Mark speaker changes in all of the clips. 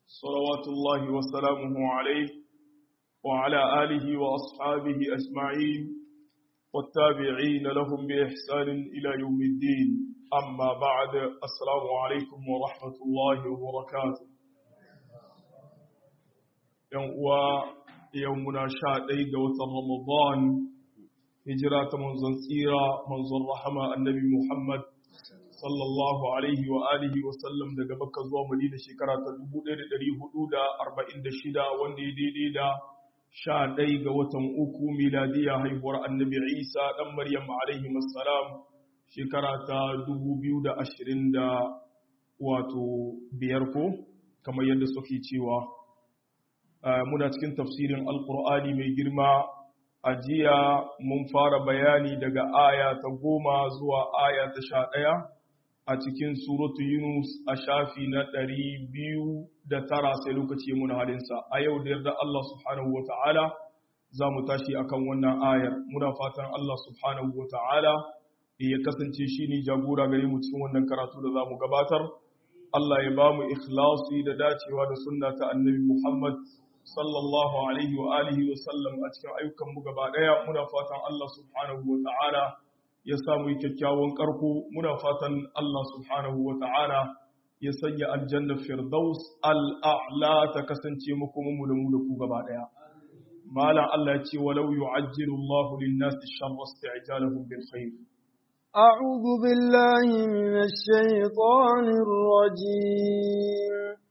Speaker 1: صلوات الله وسلامه عليه وعلى آله وأصحابه أجمعين والتابعين لهم بإحسان إلى يوم الدين أما بعد السلام عليكم ورحمة الله وبركاته يومنا شادي قوة رمضان هجرة منزل سيرة منزل رحمة النبي محمد sallallahu alaihi wa alihi wa sallam daga Makka zuwa Madina shekara ta 1446 wanda ya daidai da 11 ga watan uku miladiya haihuwar Annabi Isa dan Maryam alaihi assalam shekara ta 2020 da wato biyar ko kamar yadda suke cewa muna cikin tafsirin alqur'ani mai girma a jiya mun fara bayani daga aya ta goma zuwa aya ta sha ɗaya a cikin suratu Yunus a shafi na ɗari biyu da tara sai lokaci muna halinsa a yau da yarda Allah subhanahu wa ta'ala za mu tashi akan wannan ayar muna fatan Allah subhanahu wa ta'ala ya kasance shi ne jagora gare mu cikin wannan karatu da za mu gabatar Allah ya ba mu ikhlasi da dacewa da sunna ta annabi Muhammad sallallahu alaihi wa alihi wa sallam a cikin ayyukan mu gaba daya muna fatan Allah subhanahu wa ta'ala ya samu kyakkyawan ƙarko muna fatan Allah subhanahu wa ta'ala ya sanya aljanna firdaus al'a'la ta kasance muku mu da mu da ku gaba ɗaya. Malam Allah ya ce walau yu'ajjilu Allah lin-nasi sharra isti'jalahum bil khair.
Speaker 2: أعوذ بالله من الشيطان الرجيم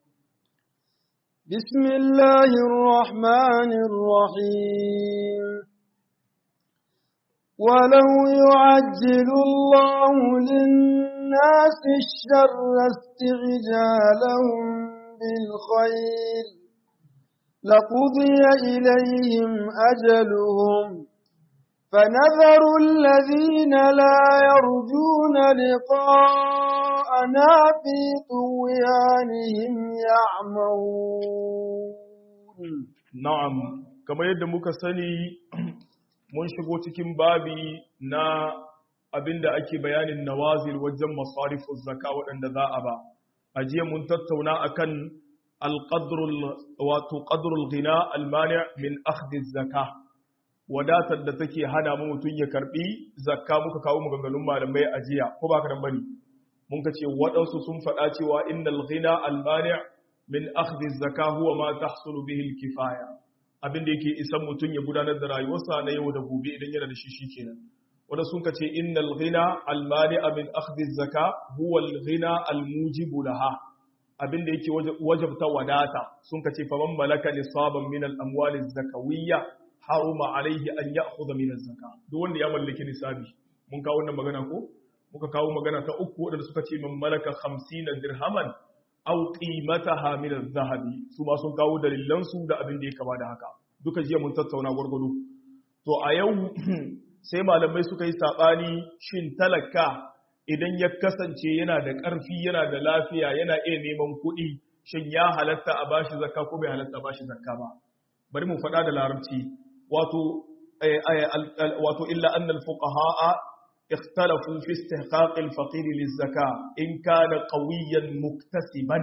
Speaker 2: بسم الله الرحمن الرحيم ولو يعجل الله للناس الشر استعجالهم بالخير لقضي إليهم أجلهم فنذر الذين لا يرجون لقاءنا في طغيانهم يعمهون
Speaker 1: نعم كما يدمك سني mun shigo cikin babi na abinda ake bayanin nawazil wajen masarifin zaka waɗanda za a ba a jiya mun tattauna akan alqadrul wato qadrul ghina almani min akhdhi zaka wadatar da take hana mu mutun ya karbi zakka muka kawo maganganun malamai a jiya ko ba ka dan bane mun ka ce waɗansu sun faɗa cewa innal ghina almani min akhdhi zaka huwa ma tahsulu bihi alkifaya abin da yake isan mutum ya gudanar da rayuwarsa na yau da gobe idan yana da shi shikenan wanda sun ka ce innal ghina almani min akhdhi zaka huwa al-ghina al-mujibu laha abin da yake wajabta wadata sun ka ce faman malaka nisaban min al-amwali zakawiyya haruma alaihi an ya'khudha min az-zaka duk wanda ya mallaki nisabi mun kawo wannan magana ko muka kawo magana ta uku wanda suka ce man malaka 50 dirhaman aw qimataha min adh-dhahabi su ma sun kawo dalilan su da abin da ya kama da haka duka jiya mun tattauna gurgudu to a yau sai malamai suka yi sabani shin talaka idan ya kasance yana da ƙarfi yana da lafiya yana iya neman kuɗi shin ya halatta a bashi zakka ko bai halatta a bashi zakka ba bari mu faɗa da larabci wato wato illa annal fuqaha اختلفوا في استحقاق الفقير للزكاة إن كان قويا مكتسبا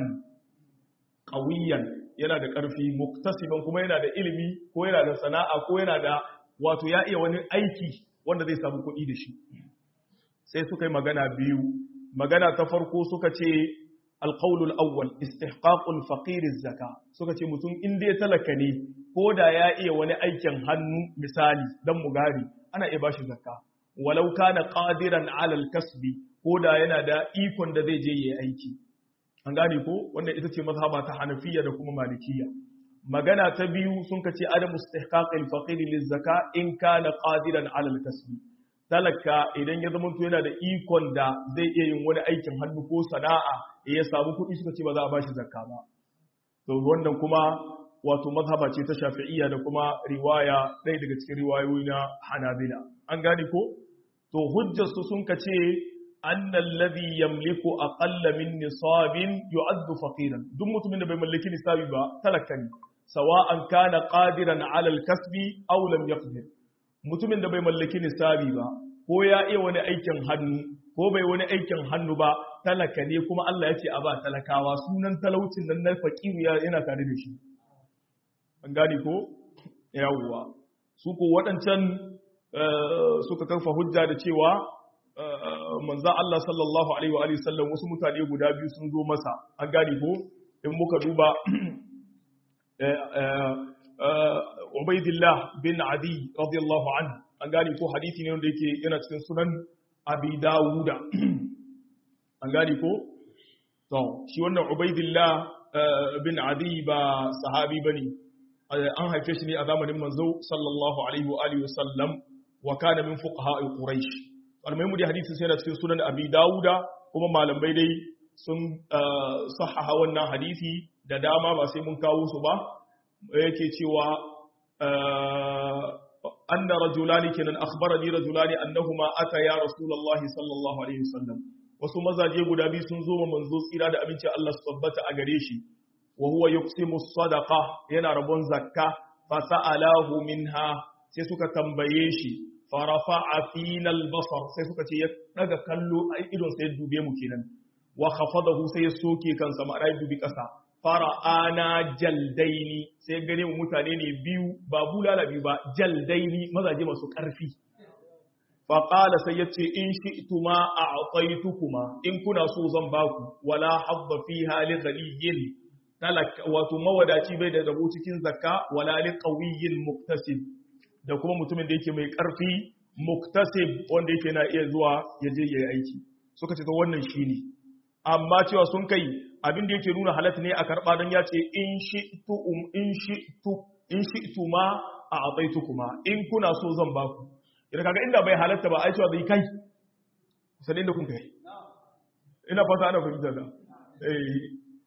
Speaker 1: قويا yana da ƙarfi muktasiban kuma yana da ilimi ko yana da sana'a ko yana da wato ya iya wani aiki wanda zai samu kuɗi da shi sai suka yi magana biyu magana ta farko suka ce alƙaulul awwal istihqaqul faqir zaka suka ce mutum in dai talaka ne ko da ya iya wani aikin hannu misali dan mugari ana iya bashi zakka walau kana qadiran ala al-kasbi ko da yana da ikon da zai je yayi aiki an gane ko wannan ita ce mazhaba ta Hanafiya da kuma Malikiya magana ta biyu sun kace adamu istihqaq al-faqir liz-zaka in kana qadiran ala al-kasbi talaka idan ya zama to yana da ikon da zai iya yin wani aikin hannu ko sana'a ya samu kuɗi suka ce ba za a bashi zakka ba to wannan kuma wato mazhaba ce ta Shafi'iyya da kuma riwaya ɗaya daga cikin riwayoyi na Hanabila an gane ko to hujjarsu sun ka ce annal ladhi yamliku aqalla min nisabin yu'addu faqiran duk mutumin da bai mallaki nisabi ba talaka ne sawa'an kana qadiran 'ala al-kasbi aw lam yaqdir mutumin da bai mallaki nisabi ba ko ya iya wani aikin hannu ko bai wani aikin hannu ba talaka ne kuma Allah ya ce a ba talakawa sunan talaucin nan na faqiru yana tare da shi an gane ko yawwa su ko waɗancan suka karfa hujja da cewa manzan Allah sallallahu alaihi wa alihi sallam wasu mutane guda biyu sun zo masa an gane ko in muka duba Ubaidillah bin Adi radiyallahu anhu an gane ko hadisi ne wanda yake yana cikin sunan Abi Dawuda an gane ko to shi wannan Ubaidillah bin Adi ba sahabi bane an haife shi ne a zamanin manzo sallallahu alaihi wa alihi wasallam wa kana min fuqaha quraish almuhimu da hadisin sai da cikin sunan abi dauda kuma malamai dai sun sahaha wannan hadisi da dama ba sai mun kawo su ba yake cewa anna rajulani kenan akhbarani rajulani annahuma ataya rasulullahi sallallahu alaihi wasallam wasu mazaje guda biyu sun zo manzo tsira da abinci Allah su tabbata a gare shi wa huwa yuqsimu sadaqa yana rabon zakka fa sa'alahu minha sai suka tambaye shi fa rafa'a fina al-basar sai suka ce ya daga kallo a idon sai dube mu kenan wa khafadahu sai ya soke kansa ma rai dubi kasa fara'ana jaldaini sai gane mu mutane ne biyu ba bulala biyu ba jaldaini mazaje masu karfi fa qala sai yace in shi'tuma a'taytukuma in kuna so zan baku wala hadda fiha li ghaliyyin talaka wato mawadaci bai da rabo cikin zakka wala li qawiyyin muktasib da kuma mutumin da yake mai karfi muktasib wanda yake na iya zuwa ya je yayi aiki suka ce to wannan shine amma cewa sun kai abin da yake nuna halatta ne a karba dan ya ce in shi'tu um in shi'tu in shi'tu ma a ataitukuma in kuna so zan baku idan kaga inda bai halatta ba ai cewa zai kai sai inda kun kai ina fata ana fahimta da eh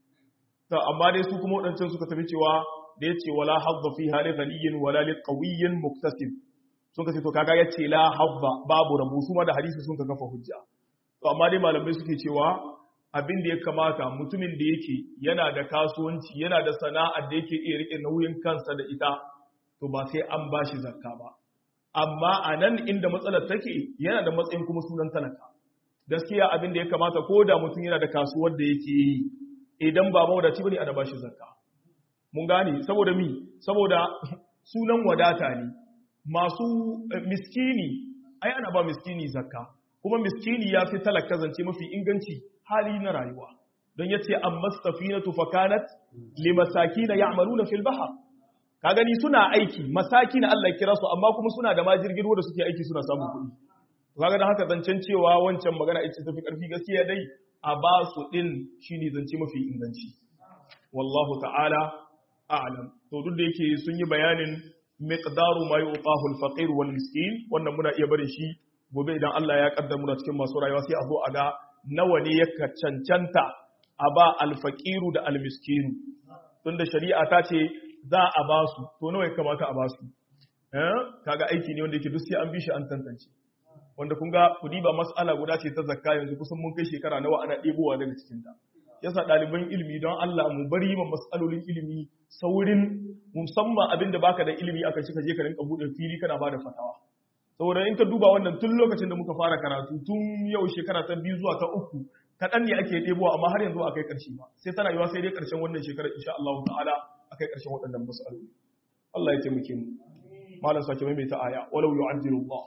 Speaker 1: ta amma dai su kuma waɗancan suka tafi cewa da ya ce wala hadda fi hali ghaniyin wala li qawiyyin muktasib sun ka ce to kaga ya ce la hadda babu rabu su ma da hadisi sun ka kafa hujja to amma dai malamai suke cewa abin da ya kamata mutumin da yake yana da kasuwanci yana da sana'ar da yake iya rike nauyin kansa da ita to ba sai an bashi zakka ba amma a nan inda matsalar take yana da matsayin kuma sunan talaka gaskiya abin da ya kamata ko da mutum yana da kasuwar da yake yi idan ba mawadaci bane ana bashi zakka mun gane saboda mi saboda sunan wadata ne masu miskini ai ana ba miskini zakka kuma miskini ya fi talaka zance mafi inganci hali na rayuwa don yace amma safinatu fakanat limasakin ya'maluna fil bahr ka gani suna aiki masakin Allah ya kira su amma kuma suna da majirgin da suke aiki suna samun kuɗi kaga dan haka zancen cewa wancan magana ita tafi karfi gaskiya dai a ba su ɗin shi ne zance mafi inganci. Wallahu ta'ala a'lam. To duk da yake sun yi bayanin miqdaru ma yuqahu al-faqir wal miskin wannan muna iya barin shi gobe idan Allah ya kaddara muna cikin masu rayuwa sai a zo a ga nawa ne ya cancanta a ba al-faqiru da al-miskinu. Tunda shari'a ta ce za a ba su to nawa ya kamata a ba su. Eh kaga aiki ne wanda yake duk sai an bi shi an tantance. wanda kun ga kudi ba mas'ala guda ce ta zakka yanzu kusan mun kai shekara nawa ana ɗebowa daga cikinta yasa ɗaliban ilimi don Allah mu bari ma mas'alolin ilimi saurin musamman abin da baka da ilimi aka ci ka je ka rinka buɗe fili kana bada fatawa saboda in ka duba wannan tun lokacin da muka fara karatu tun yau shekara ta biyu zuwa ta uku kaɗan ne ake ɗebowa amma har yanzu a kai ƙarshe ba sai tana yiwa sai dai ƙarshen wannan shekarar insha Allah ta'ala a kai ƙarshen waɗannan mas'aloli Allah ya taimake mu malam sake maimaita aya walau yu'ajjilu Allah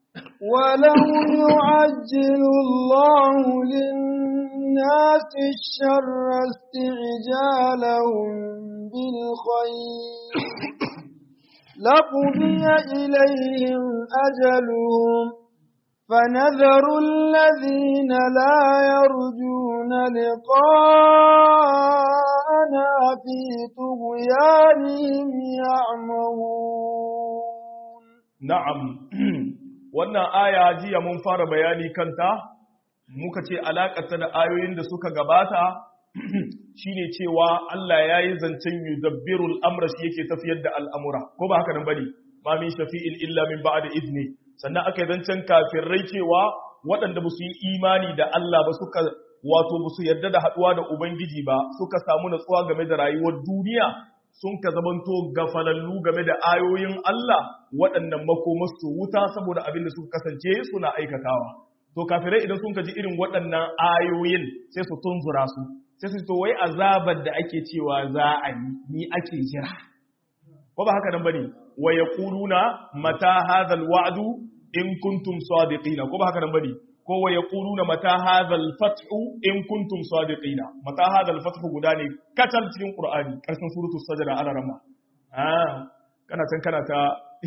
Speaker 2: ولو يعجل الله للناس الشر استعجالهم بالخير لقضي إليهم أجلهم فنذر الذين لا يرجون لقاءنا في طغيانهم يعمهون
Speaker 1: نعم wannan aya jiya mun fara bayani kanta muka ce alaƙarta da ayoyin da suka gabata shine cewa Allah ya yi zancen yudabbirul amra shi yake tafiyar da al'amura ko ba haka nan bane ma min shafi'in illa min ba'da izni sannan aka yi zancen kafirai cewa waɗanda ba su yi imani da Allah ba suka wato ba su yarda da haɗuwa da Ubangiji ba suka samu natsuwa game da rayuwar duniya sun ka zamanto gafalallu game da ayoyin Allah waɗannan makomarsu wuta saboda abin da suka kasance suna aikatawa to kafirai idan sun kaji irin waɗannan ayoyin sai su tunzura su sai su to wai azabar da ake cewa za a yi ni ake jira ko ba haka nan bane wa yaquluna mata hadha alwa'du in kuntum sadiqina ko ba haka nan bane ko wa yaquluna mata hadha alfathu in kuntum sadiqina mata hadha alfathu guda ne katal cikin qur'ani karshen suratu sajda ala rama ah kana can kana ta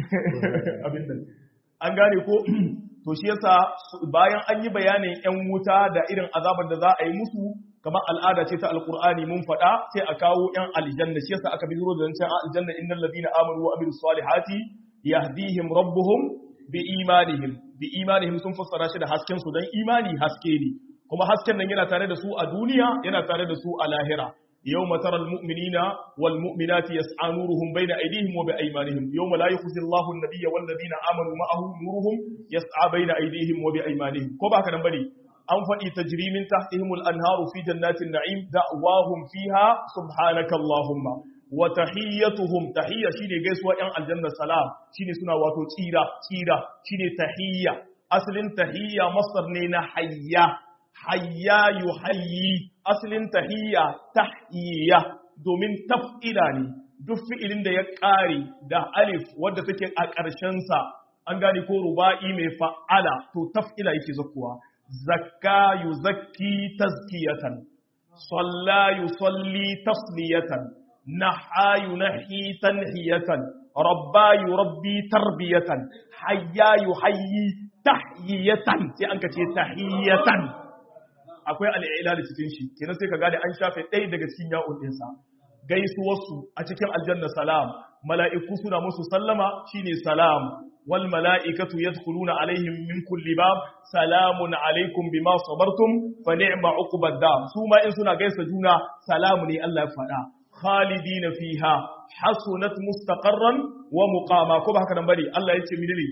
Speaker 1: abin nan an gane ko to shi yasa bayan an yi bayanin yan wuta da irin azabar da za a yi musu kamar al'ada ce ta alqur'ani mun faɗa sai a kawo yan aljanna shi yasa aka bizuro da zancen aljanna innal ladina amanu wa amilus salihati yahdihim rabbuhum bi imanihim bi imanihim sun fassara shi da hasken su dan imani haske ne kuma hasken nan yana tare da su a duniya yana tare da su a lahira يوم ترى المؤمنين والمؤمنات يسعى نورهم بين أيديهم وبأيمانهم يوم لا يخزي الله النبي والذين آمنوا معه نورهم يسعى بين أيديهم وبأيمانهم كوبا كان بني أنفني تجري من تحتهم الأنهار في جنات النعيم دعواهم فيها سبحانك اللهم وتحيتهم تحية شيني جيسوا ين الجنة سلام شيني سنة واتو تيرا تيرا شيني تحية أصل تحية مصدر نينا حيا hayya yuhayyi asalin tahiyya tahiyya domin taf'ila ne duk fi'ilin da ya ƙare da alif wadda take a ƙarshensa an gane ko ruba'i mai fa'ala to taf'ila yake zakkuwa zakka yuzakki tazkiyatan salla yusalli tasliyatan naha yunahi tanhiyatan rabba yurabbi tarbiyatan hayya yuhayyi tahiyatan sai an ka ce tahiyatan akwai al'ilali cikin shi kenan sai ka gane an shafe ɗaya daga cikin ya'un ɗinsa gaisuwarsu a cikin aljanna salam mala'iku suna musu sallama shine salam wal mala'ikatu yadkhuluna alaihim min kulli bab salamun alaikum bima sabartum fa ni'ma uqbad dam su ma in suna gaisa juna salamu ne Allah ya faɗa khalidina fiha hasunat mustaqarran wa muqama ko ba haka nan bane Allah yace mini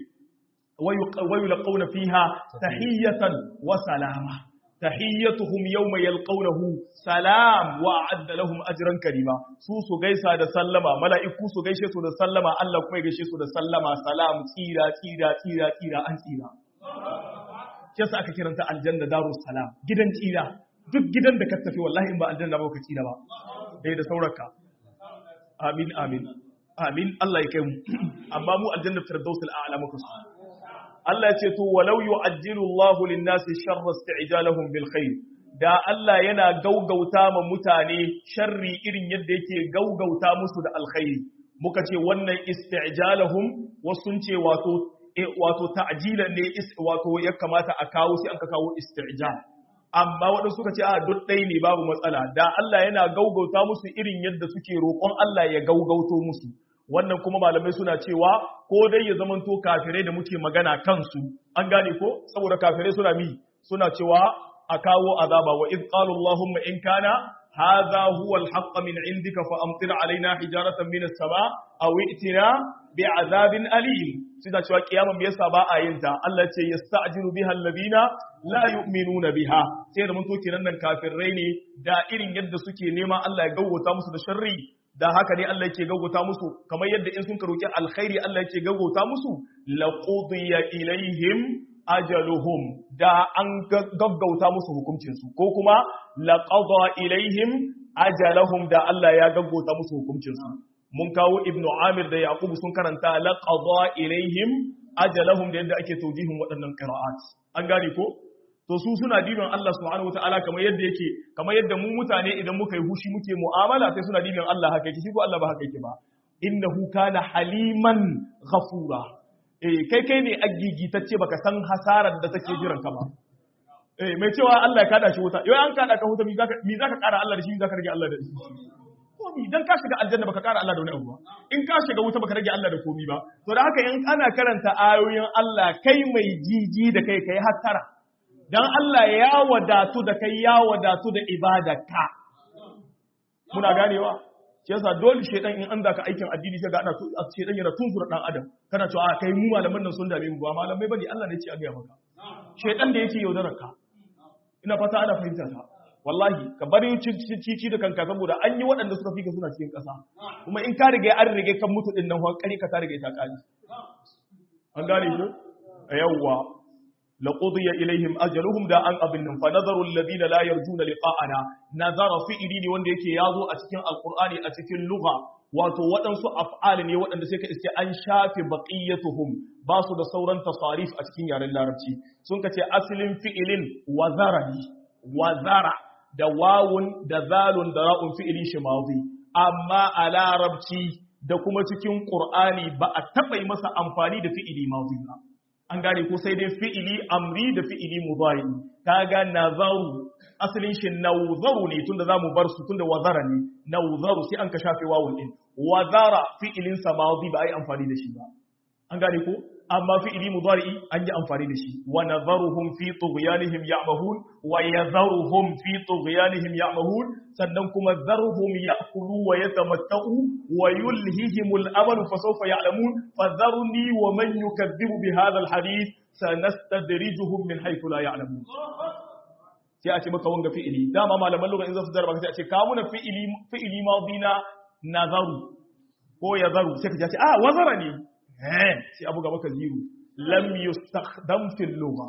Speaker 1: wa yulqawna fiha tahiyatan wa salama tahiyyatuhum yawma yalqawnahu salam wa a'adda lahum ajran karima su su gaisa da sallama mala'iku su gaishe su da sallama Allah kuma ya gaishe su da sallama salam tsira tsira tsira tsira an tsira kisa aka kiranta aljanna darus salam gidan tsira duk gidan da ka tafi wallahi in ba aljanna ba ka tsira ba dai da sauraka amin amin amin Allah ya kai mu amma mu aljanna firdausul a'la muka su Allah ya ce to walau yu'ajjilu Allahu lin-nasi sharra isti'jalahum bil khair da Allah yana gaugauta ma mutane sharri irin yadda yake gaugauta musu da alkhairi muka ce wannan isti'jalahum wasun ce wato wato ta'jilan ne wato ya kamata a kawo sai an ka kawo isti'jal amma waɗansu suka ce a duk ɗaya ne babu matsala da Allah yana gaugauta musu irin yadda suke roƙon Allah ya gaugauto musu wannan kuma malamai suna cewa ko dai ya zamanto kafirai da muke magana kansu an gane ko saboda kafirai suna mi suna cewa a kawo azaba wa id qalu allahumma in kana hadha huwa alhaqq min indika fa amtir alaina hijaratan min as-sama aw itina bi'adabin alim suna cewa kiyama me yasa ba a yin ta Allah ce yasta'jilu biha alladhina la yu'minuna biha sai da mun to kenan nan kafirai ne da irin yadda suke nema Allah ya gawwata musu da sharri da haka ne Allah yake gaggauta musu kamar yadda in sun karoki alkhairi Allah yake gaggauta musu laqudiya ilaihim ajaluhum da an gaggauta musu hukuncin su ko kuma laqada ilaihim ajalahum da Allah ya gaggauta musu hukuncin su mun kawo ibnu amir da yaqub sun karanta laqada ilaihim ajalahum da yadda ake tawjihin waɗannan qira'at an gane ko to su suna dibin Allah subhanahu wataala kamar yadda yake kamar yadda mu mutane idan muka yi hushi muke mu'amala sai suna dibin Allah haka yake shi ko Allah ba haka yake ba innahu kana haliman ghafura eh kai kai ne agigitacce baka san hasarar da take jiran ka ba eh mai cewa Allah ya kada shi wuta yau an kada ka wuta mi zaka mi zaka kara Allah da shi mi zaka rage Allah da shi komi dan ka shiga aljanna baka kara Allah da wani abu ba in ka shiga wuta baka rage Allah da komi ba to da haka in ana karanta ayoyin Allah kai mai jiji da kai kai hattara dan Allah ya wadatu da kai ya wadatu da ibadarka muna ganewa shi yasa dole shedan in an zaka aikin addini sai ga ana shedan yana tunzura dan adam kana cewa a kai mu malaman nan sun dame mu ba malamai bane Allah ne ya ce a ga maka shedan da yake yaudarar ka ina fata ana fahimta ta wallahi ka bari cici da kanka saboda an yi waɗanda suka fika suna cikin ƙasa kuma in ka riga an rige kan mutu din nan wa kare ka ta riga ta kali an gane shi yawwa لقضي إليهم أجلهم دا أن أبن فنظر الذين لا يرجون لقاءنا نظر فئلي wanda yake yazo a cikin alqur'ani a cikin lugha wato waɗansu af'ali ne waɗanda sai ka iske an shafe baqiyatuhum ba su da sauran tasarif a cikin yaren larabci sun ka ce asalin fi'ilin wazara ne wazara da wawun da zalun da ra'un fi'ilin shi mazi amma a larabci da kuma cikin qur'ani ba a taɓa yi masa amfani da fi'ili mazi ba an gane ko sai dai fi'ili amri da fi'ili mudari kaga nazaru asalin shi nawzaru ne tunda zamu bar su tunda wazara ne nawzaru sai an ka shafe wawun din wazara fi'ilin sa madi ba ai amfani da shi ba an gane ko amma fi'ili mudari an yi amfani da shi wa nadharuhum fi tughyanihim ya'mahun wa yadharuhum fi tughyanihim ya'mahun sannan kuma dharhum ya'kulu wa yatamatta'u wa yulhihimul amal fa sawfa ya'lamun fadharni wa man yukaththibu bi hadha alhadith sanastadrijuhum min haythu la ya'lamun sai a ce maka wanga fi'ili dama malaman lugha in za su darba sai a ce ka muna fi'ili fi'ili madina nazaru ko yazaru sai ka ce ah wazara ne sai abu gaba ka ziru lam yustakhdam fil lugha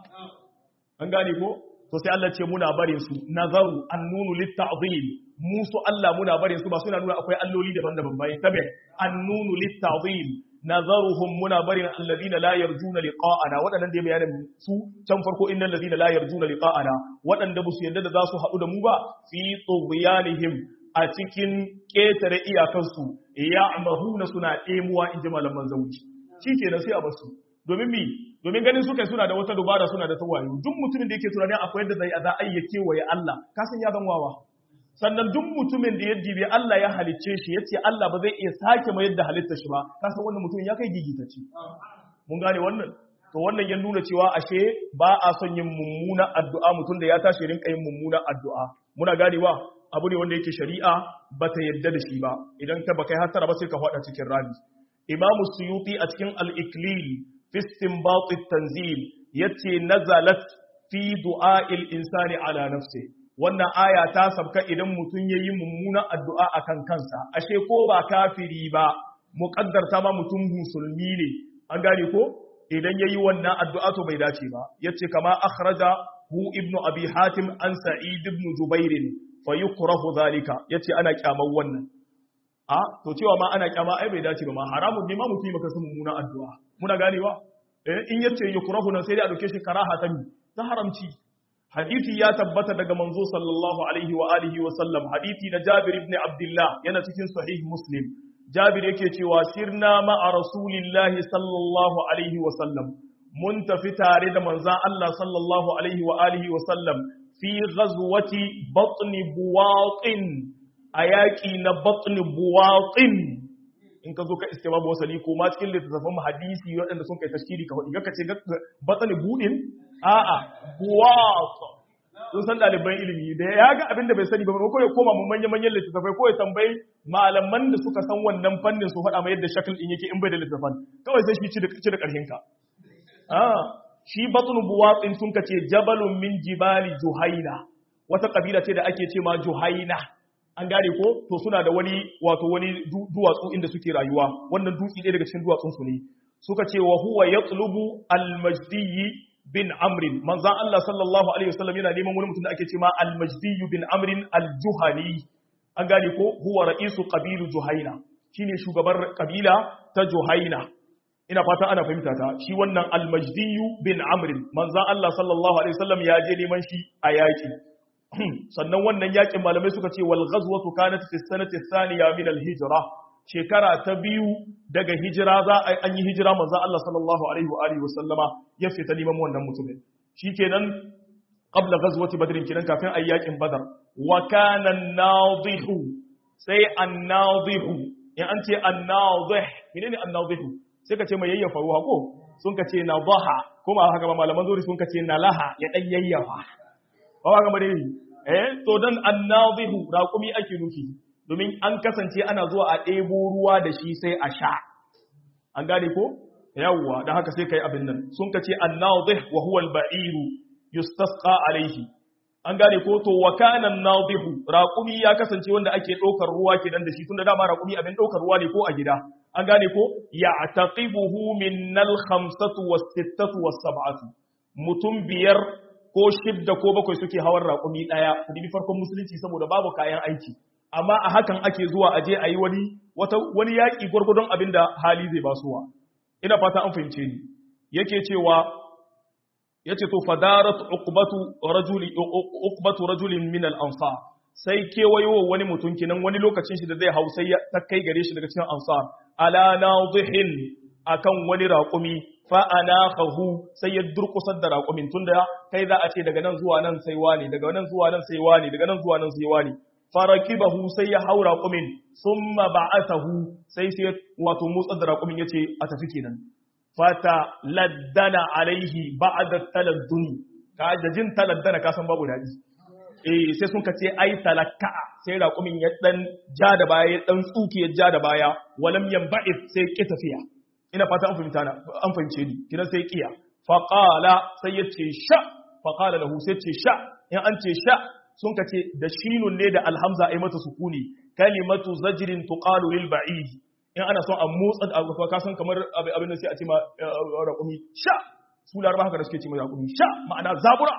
Speaker 1: an gane ko to sai Allah ce muna bare su nazaru annunu litta'zim musu Allah muna bare su ba suna nuna akwai alloli daban-daban bayan tabe annunu litta'zim nazaruhum muna barin alladhina la yarjuna liqa'ana wadannan da bayanin su can farko innal ladina la yarjuna liqa'ana wadanda ba su yadda da za su haɗu da mu ba fi tughyanihim a cikin ƙetare iyakansu ya amahuna suna ɗemuwa in ji malaman zauci shi ke sai a basu domin mi domin ganin suka suna da wata dubara suna da tawayo duk mutumin da yake tunanin akwai yadda zai a za a iya kewaye Allah ka san ya zan wawa sannan duk mutumin da ya jibi Allah ya halicce shi ya ce Allah ba zai iya sake mai yadda halitta shi ba ka san wannan mutumin ya kai gigitaci mun gane wannan to wannan ya nuna cewa ashe ba a son yin mummuna addu'a mutum da ya tashi rinka yin mummuna addu'a muna ganewa abu ne wanda yake shari'a ba ta yadda da shi ba idan ka baka hatara ba sai ka faɗa cikin rami imam suyuti a cikin al-iklil fi istinbat at-tanzil yace nazalat fi du'a'il insani ala nafsi wannan aya ta sabka idan mutum yayi mummunan addu'a akan kansa ashe ko ba kafiri ba muqaddarta ma mutum musulmi ne an gane ko idan yayi wannan addu'a to bai dace ba yace kama akhraja hu ibnu abi hatim an sa'id ibn jubair fa yukrahu zalika yace ana kyamar wannan a to cewa ma ana kyama ai bai dace ba ma haramun ne ma mutum maka sun mummuna addu'a muna ganewa eh in yace yukrahu nan sai dai a dauke shi karaha ta ta haramci hadisi ya tabbata daga manzo sallallahu alaihi wa alihi wa sallam hadisi na Jabir ibn Abdullah yana cikin sahih Muslim Jabir yake cewa sirna ma'a rasulillahi sallallahu alaihi wa sallam mun tafi tare da manzon Allah sallallahu alaihi wa alihi wa sallam fi ghazwati batni buwaqin a yaƙi na batni buwaqin in ka zo ka iske babu wasali ko ma cikin littattafan hadisi waɗanda sun kai tashkiri ka hudu ka ce batni budin a'a buwaq sun san ɗaliban ilimi da ya ga abin da bai sani ba ko ya koma mu manya manyan littattafai ko ya tambayi malaman da suka san wannan fannin su faɗa mai yadda shakal din yake in bai da littattafan kawai sai shi ci da ƙarfin ka shi batun buwatsin sun kace jabalun min jibali juhaina wata kabila ce da ake ce ma juhaina an gane ko to suna da wani wato wani duwatsu inda suke rayuwa wannan dutse ɗaya daga cikin duwatsun su ne suka ce wa huwa yatlubu al-majdi bin amr manzan Allah sallallahu alaihi wasallam yana neman wani mutum da ake ce ma al-majdi bin amr al-juhani an gane ko huwa ra'isu qabilu juhaina shine shugaban kabila ta juhaina ina fata ana fahimta ta shi wannan almajdiyu bin amrin manzan Allah sallallahu alaihi wasallam ya je neman shi a yaki sannan wannan yakin malamai suka ce wal ghazwatu kanat fi sanati thaniya min al hijra shekara ta biyu daga hijira za a an yi hijira manzan Allah sallallahu alaihi wa alihi wasallama ya fita neman wannan mutumin shikenan qabla ghazwati badr kenan kafin ayi yakin badar wa kana an-nadihu sai an-nadihu in an ce an-nadih menene an-nadihu sai ka ce mai yayyafa ruwa ko sun ka ce na baha kuma haka ba malaman zuri sun ka ce na laha ya dan yayyafa ba ba kamar dai eh to dan annazihu raqumi ake nufi domin an kasance ana zuwa a ɗebo ruwa da shi sai a sha an gane ko yawwa dan haka sai kai abin nan sun ka ce annazih wa huwa al-ba'iru yustasqa alayhi an gane ko to wa kana an-nadihu raqumi ya kasance wanda ake ɗaukar ruwa kenan da shi tunda dama raqumi abin ɗaukar ruwa ne ko a gida an gane ko ya taqibuhu min al khamsatu was sittatu was sab'atu mutum biyar ko shidda ko bakwai suke hawan raƙumi ɗaya ku dibi farkon musulunci saboda babu kayan aiki amma a hakan ake zuwa a je a yi wani wata wani yaƙi gwargwadon abin da hali zai basuwa ina fata an fahimce ni yake cewa yace to fadarat uqbatu rajuli uqbatu rajulin min al-ansar sai kewayo wani mutum kinan wani lokacin shi da zai hau sai ta kai gare shi daga cikin ansar ala nadihin akan wani raƙumi fa anakahu sai ya durkusar da raƙumin tunda kai za a ce daga nan zuwa nan sai wani daga nan zuwa nan sai wani daga nan zuwa nan sai wani farakibahu sai ya hau raƙumin summa ba'athahu sai sai wato motsar da raƙumin yace a tafi kenan fata laddana alaihi ba'da taladduni ka da jin taladdana ka san babu dadi eh sai sun ka ce ai talakka sai raƙumin ya dan ja da baya ya dan tsuke ya ja da baya walam yanba'id sai ki tafiya ina fata an fahimta na an fahimce ni kidan sai kiya fa qala sai ya ce sha fa qala lahu sai ce sha in an ce sha sun ka ce da shinun ne da alhamza ai mata sukuni kalimatu zajrin tuqalu lil ba'id in ana son a motsa da ka san kamar abin da sai a ce ma raƙumi sha su laraba haka da suke ce ma raƙumi sha ma'ana zabura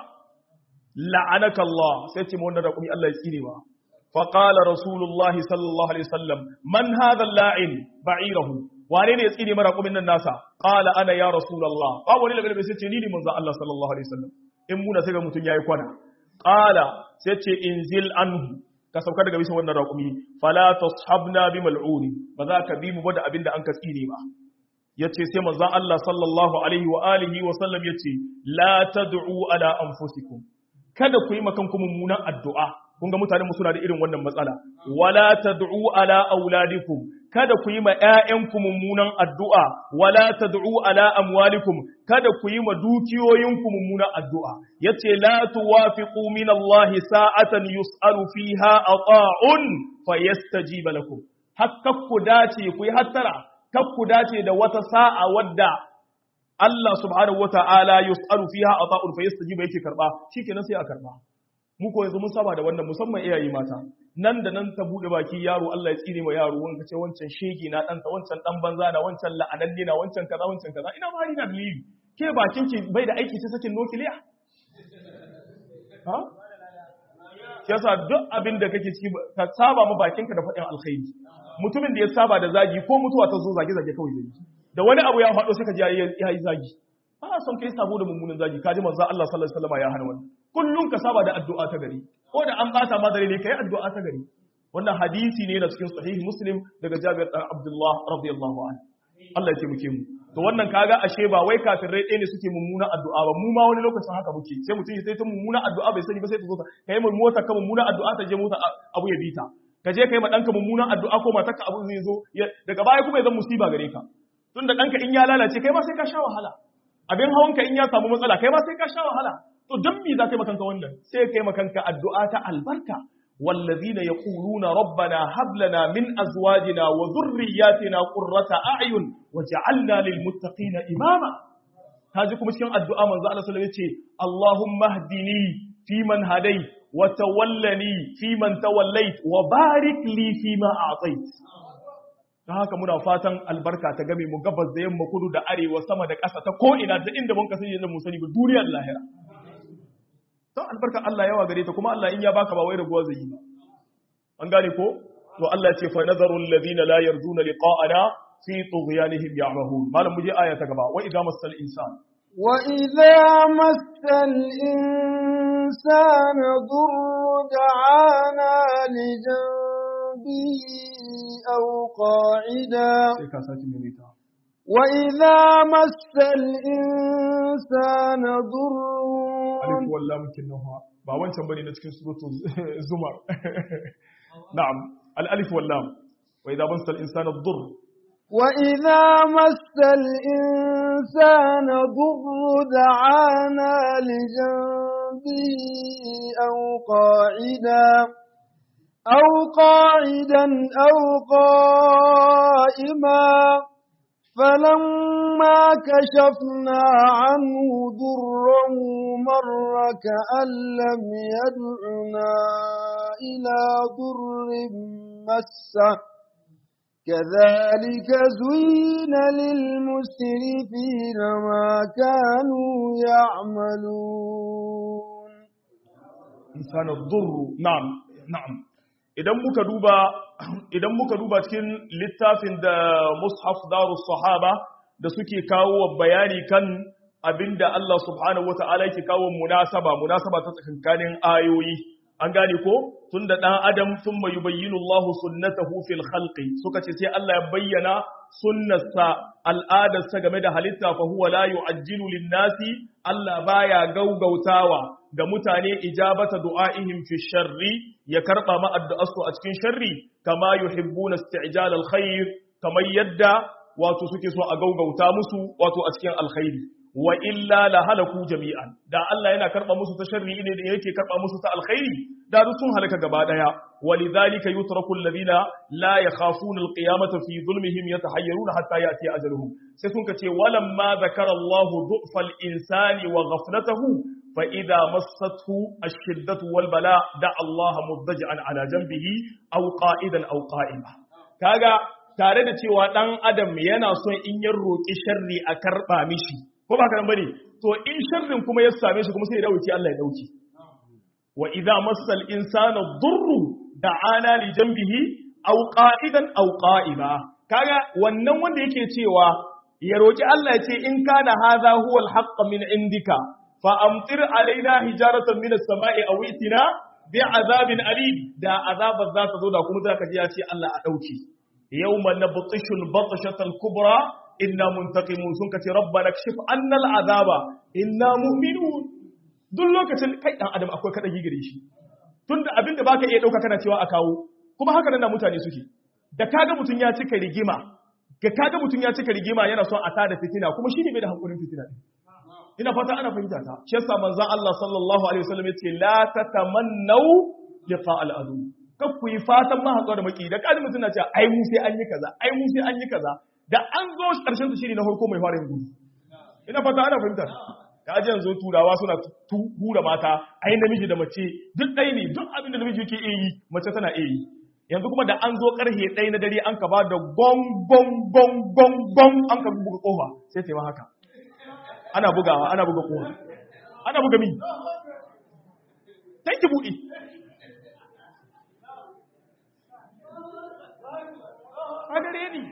Speaker 1: la'anaka Allah sai ce ma wannan raƙumi Allah ya tsire ba fa qala rasulullahi sallallahu alaihi wasallam man hadha la'in ba'irahu wane ne ya tsire ma raƙumin nan nasa qala ana ya rasulullah ba wani labe sai ce ni ne manzo Allah sallallahu alaihi wasallam in muna sai ga mutun yayi kwana qala sai ce inzil anhu ka sauka daga bisa wannan raƙumi fala tashabna bi mal'uni ba za ka bi mu ba da abinda an ka tsine ba yace sai manzon Allah sallallahu alaihi wa alihi wa sallam yace la tad'u ala anfusikum kada ku yi makan ku mummunan addu'a kun ga mutanen mu suna da irin wannan matsala wala tad'u ala auladikum kada ku yi ma ƴaƴanku mummunan addu'a wala tad'u ala amwalikum kada ku yi ma dukiyoyinku mummunan addu'a yace la tuwafiqu min Allah sa'atan yus'alu fiha ata'un fayastajiba lakum hakka ku dace ku yi hattara kak ku dace da wata sa'a wadda Allah subhanahu wata'ala yus'alu fiha ata'un fayastajiba yake karba shikenan sai a karba mu ko yanzu mun saba da wannan musamman iyaye mata nan da nan ta bude baki yaro Allah ya tsine ma yaro wanda ce wancan shege na ɗansa wancan ɗan banza na wancan la'ananne na wancan kaza wancan kaza ina ma hari na dalili ke bakin ki bai da aiki sai sakin nukiliya ha yasa duk abin da kake ciki ka saba ma bakinka da faɗin alkhairi mutumin da ya saba da zagi ko mutuwa ta zo zage zage kawai zai da wani abu ya faɗo sai ka ji ya yi zagi ba son kai sabo da mummunan zagi kaji manzo Allah sallallahu alaihi wasallam ya hana wannan kullum ka saba da addu'a ta gari ko da an bata ma dare ne kai addu'a ta gari wannan hadisi ne na cikin sahih muslim daga Jabir dan Abdullah radiyallahu anhu Allah ya taimake mu to wannan kaga ashe ba wai kafirai ɗaya ne suke mummunan addu'a ba mu ma wani lokacin haka muke sai mutum sai ta mummunan addu'a bai sani ba sai ta zo ta kai mu mota ka mummunan addu'a ta je mota abu ya bita ka je kai ma danka mummunan addu'a ko matarka abu zai zo daga baya kuma ya zama musiba gare ka tunda danka in ya lalace kai ma sai ka sha wahala abin hawanka in ya samu matsala kai ma sai ka sha wahala to dan me za ka yi makanka wannan sai ka yi makanka addu'a ta albarka wallazina yaquluna rabbana hab lana min azwajina wa dhurriyyatina qurrata a'yun waj'alna lil muttaqina imama kaji kuma cikin addu'a manzo Allah sallallahu alaihi wasallam yace Allahumma hdini fi man hadai wa tawallani fi man tawallait wa barik li fi ma a'tait don haka muna fatan albarka ta game mu gabas da yamma kudu da arewa sama da ƙasa ta ko'ina da inda mun kasance da mu sani ba duniyar lahira don albarka Allah yawa gare ta kuma Allah in ya baka ba wai raguwa zai yi ba an gane ko to Allah ya ce fa nazaru alladhina la yarjuna liqa'ana fi tughyanihim ya'mahun malam muje aya ta gaba wa idza masal insan
Speaker 2: wa idza masal insana dhurru da'ana li أو قاعدا وإذا مس الإنسان ضر
Speaker 1: ألف ولا ممكنها ba wancan bane na cikin suratul zumar na'am al-alif wal lam wa idha massa al-insana ad-durr
Speaker 2: wa idha massa al-insana durr da'ana li janbihi aw qa'ida أو قاعدا أو قائما فلما كشفنا عنه ضره مر كأن لم يدعنا إلى ضر مسه كذلك زين للمسرفين ما كانوا يعملون
Speaker 1: إنسان الضر نعم نعم idan muka duba idan muka duba cikin littafin da mushaf darus sahaba da suke kawo bayani kan abinda Allah subhanahu wata'ala yake kawo munasaba munasaba ta tsakankanin ayoyi an gane ko tunda dan adam thumma yubayyinu Allahu sunnatahu fil khalqi suka ce sai Allah ya bayyana sunnarsa al'adarsa game da halitta fa huwa la yu'ajjilu lin-nasi Allah baya gaugautawa ga mutane ijabata du'aihim fi sharri ya karba ma addu'arsu a cikin sharri kama yuhibbuna isti'jal al-khair kamar yadda wato suke so a gaugauta musu wato a cikin alkhairi wa illa la halaku jami'an da Allah yana karba musu ta sharri ne da yake karba musu ta alkhairi da duk sun halaka gaba daya walidhalika yutraku alladhina la yakhafuna alqiyamata fi zulmihim yatahayyaruna hatta yati ajaluhum sai sun kace walamma zakara Allah du'fa al-insani wa ghaflatahu fa idha massathu ash-shiddatu wal bala da Allah muddaji'an ala janbihi aw qa'idan aw qa'ima kaga tare da cewa dan adam yana son in ya roki sharri a karba mishi ko ba karan bane to in sharrin kuma ya same shi kuma sai ya dauki Allah ya dauki wa idza massal insana dhurru da'ana li janbihi aw qa'idan aw qa'ima kaga wannan wanda yake cewa ya roki Allah ya ce in kana hadha huwa al-haqq min indika fa amtir alaina hijaratan min as-sama'i aw itina bi azabin alim da azabar za ta zo da kuma zaka ji ya ce Allah a dauki yawma nabtishul batshatal kubra inna muntaqimun sun kace rabbana kshif anna al'azaba inna mu'minun duk lokacin kai dan adam akwai kada gigire shi tunda abinda baka iya dauka kana cewa a kawo kuma haka nan mutane suke da kaga mutun ya cika rigima ga kaga mutun ya cika rigima yana son a tada fitina kuma shine bai da hankulin fitina ina fata ana fahimta ta shi yasa manzon Allah sallallahu alaihi wasallam yace la tatamannu liqa al-adu kakku yi fatan ma haƙuwa da maki da kaji mutun na cewa ai mu sai an yi kaza ai mu sai an yi kaza da an zo ƙarshen su shiri na farko mai fara yin gudu ina fata ana fahimta ta ji yanzu turawa suna hura mata ai namiji da mace duk ɗaya ne duk abin da namiji yake iya yi mace tana iya yi yanzu kuma da an zo ƙarfe ɗaya na dare an ka ba da gong gong gong gong gong an ka buga ƙofa sai ta yi haka ana bugawa ana buga ƙofa ana buga mi tanki buɗe a gare ni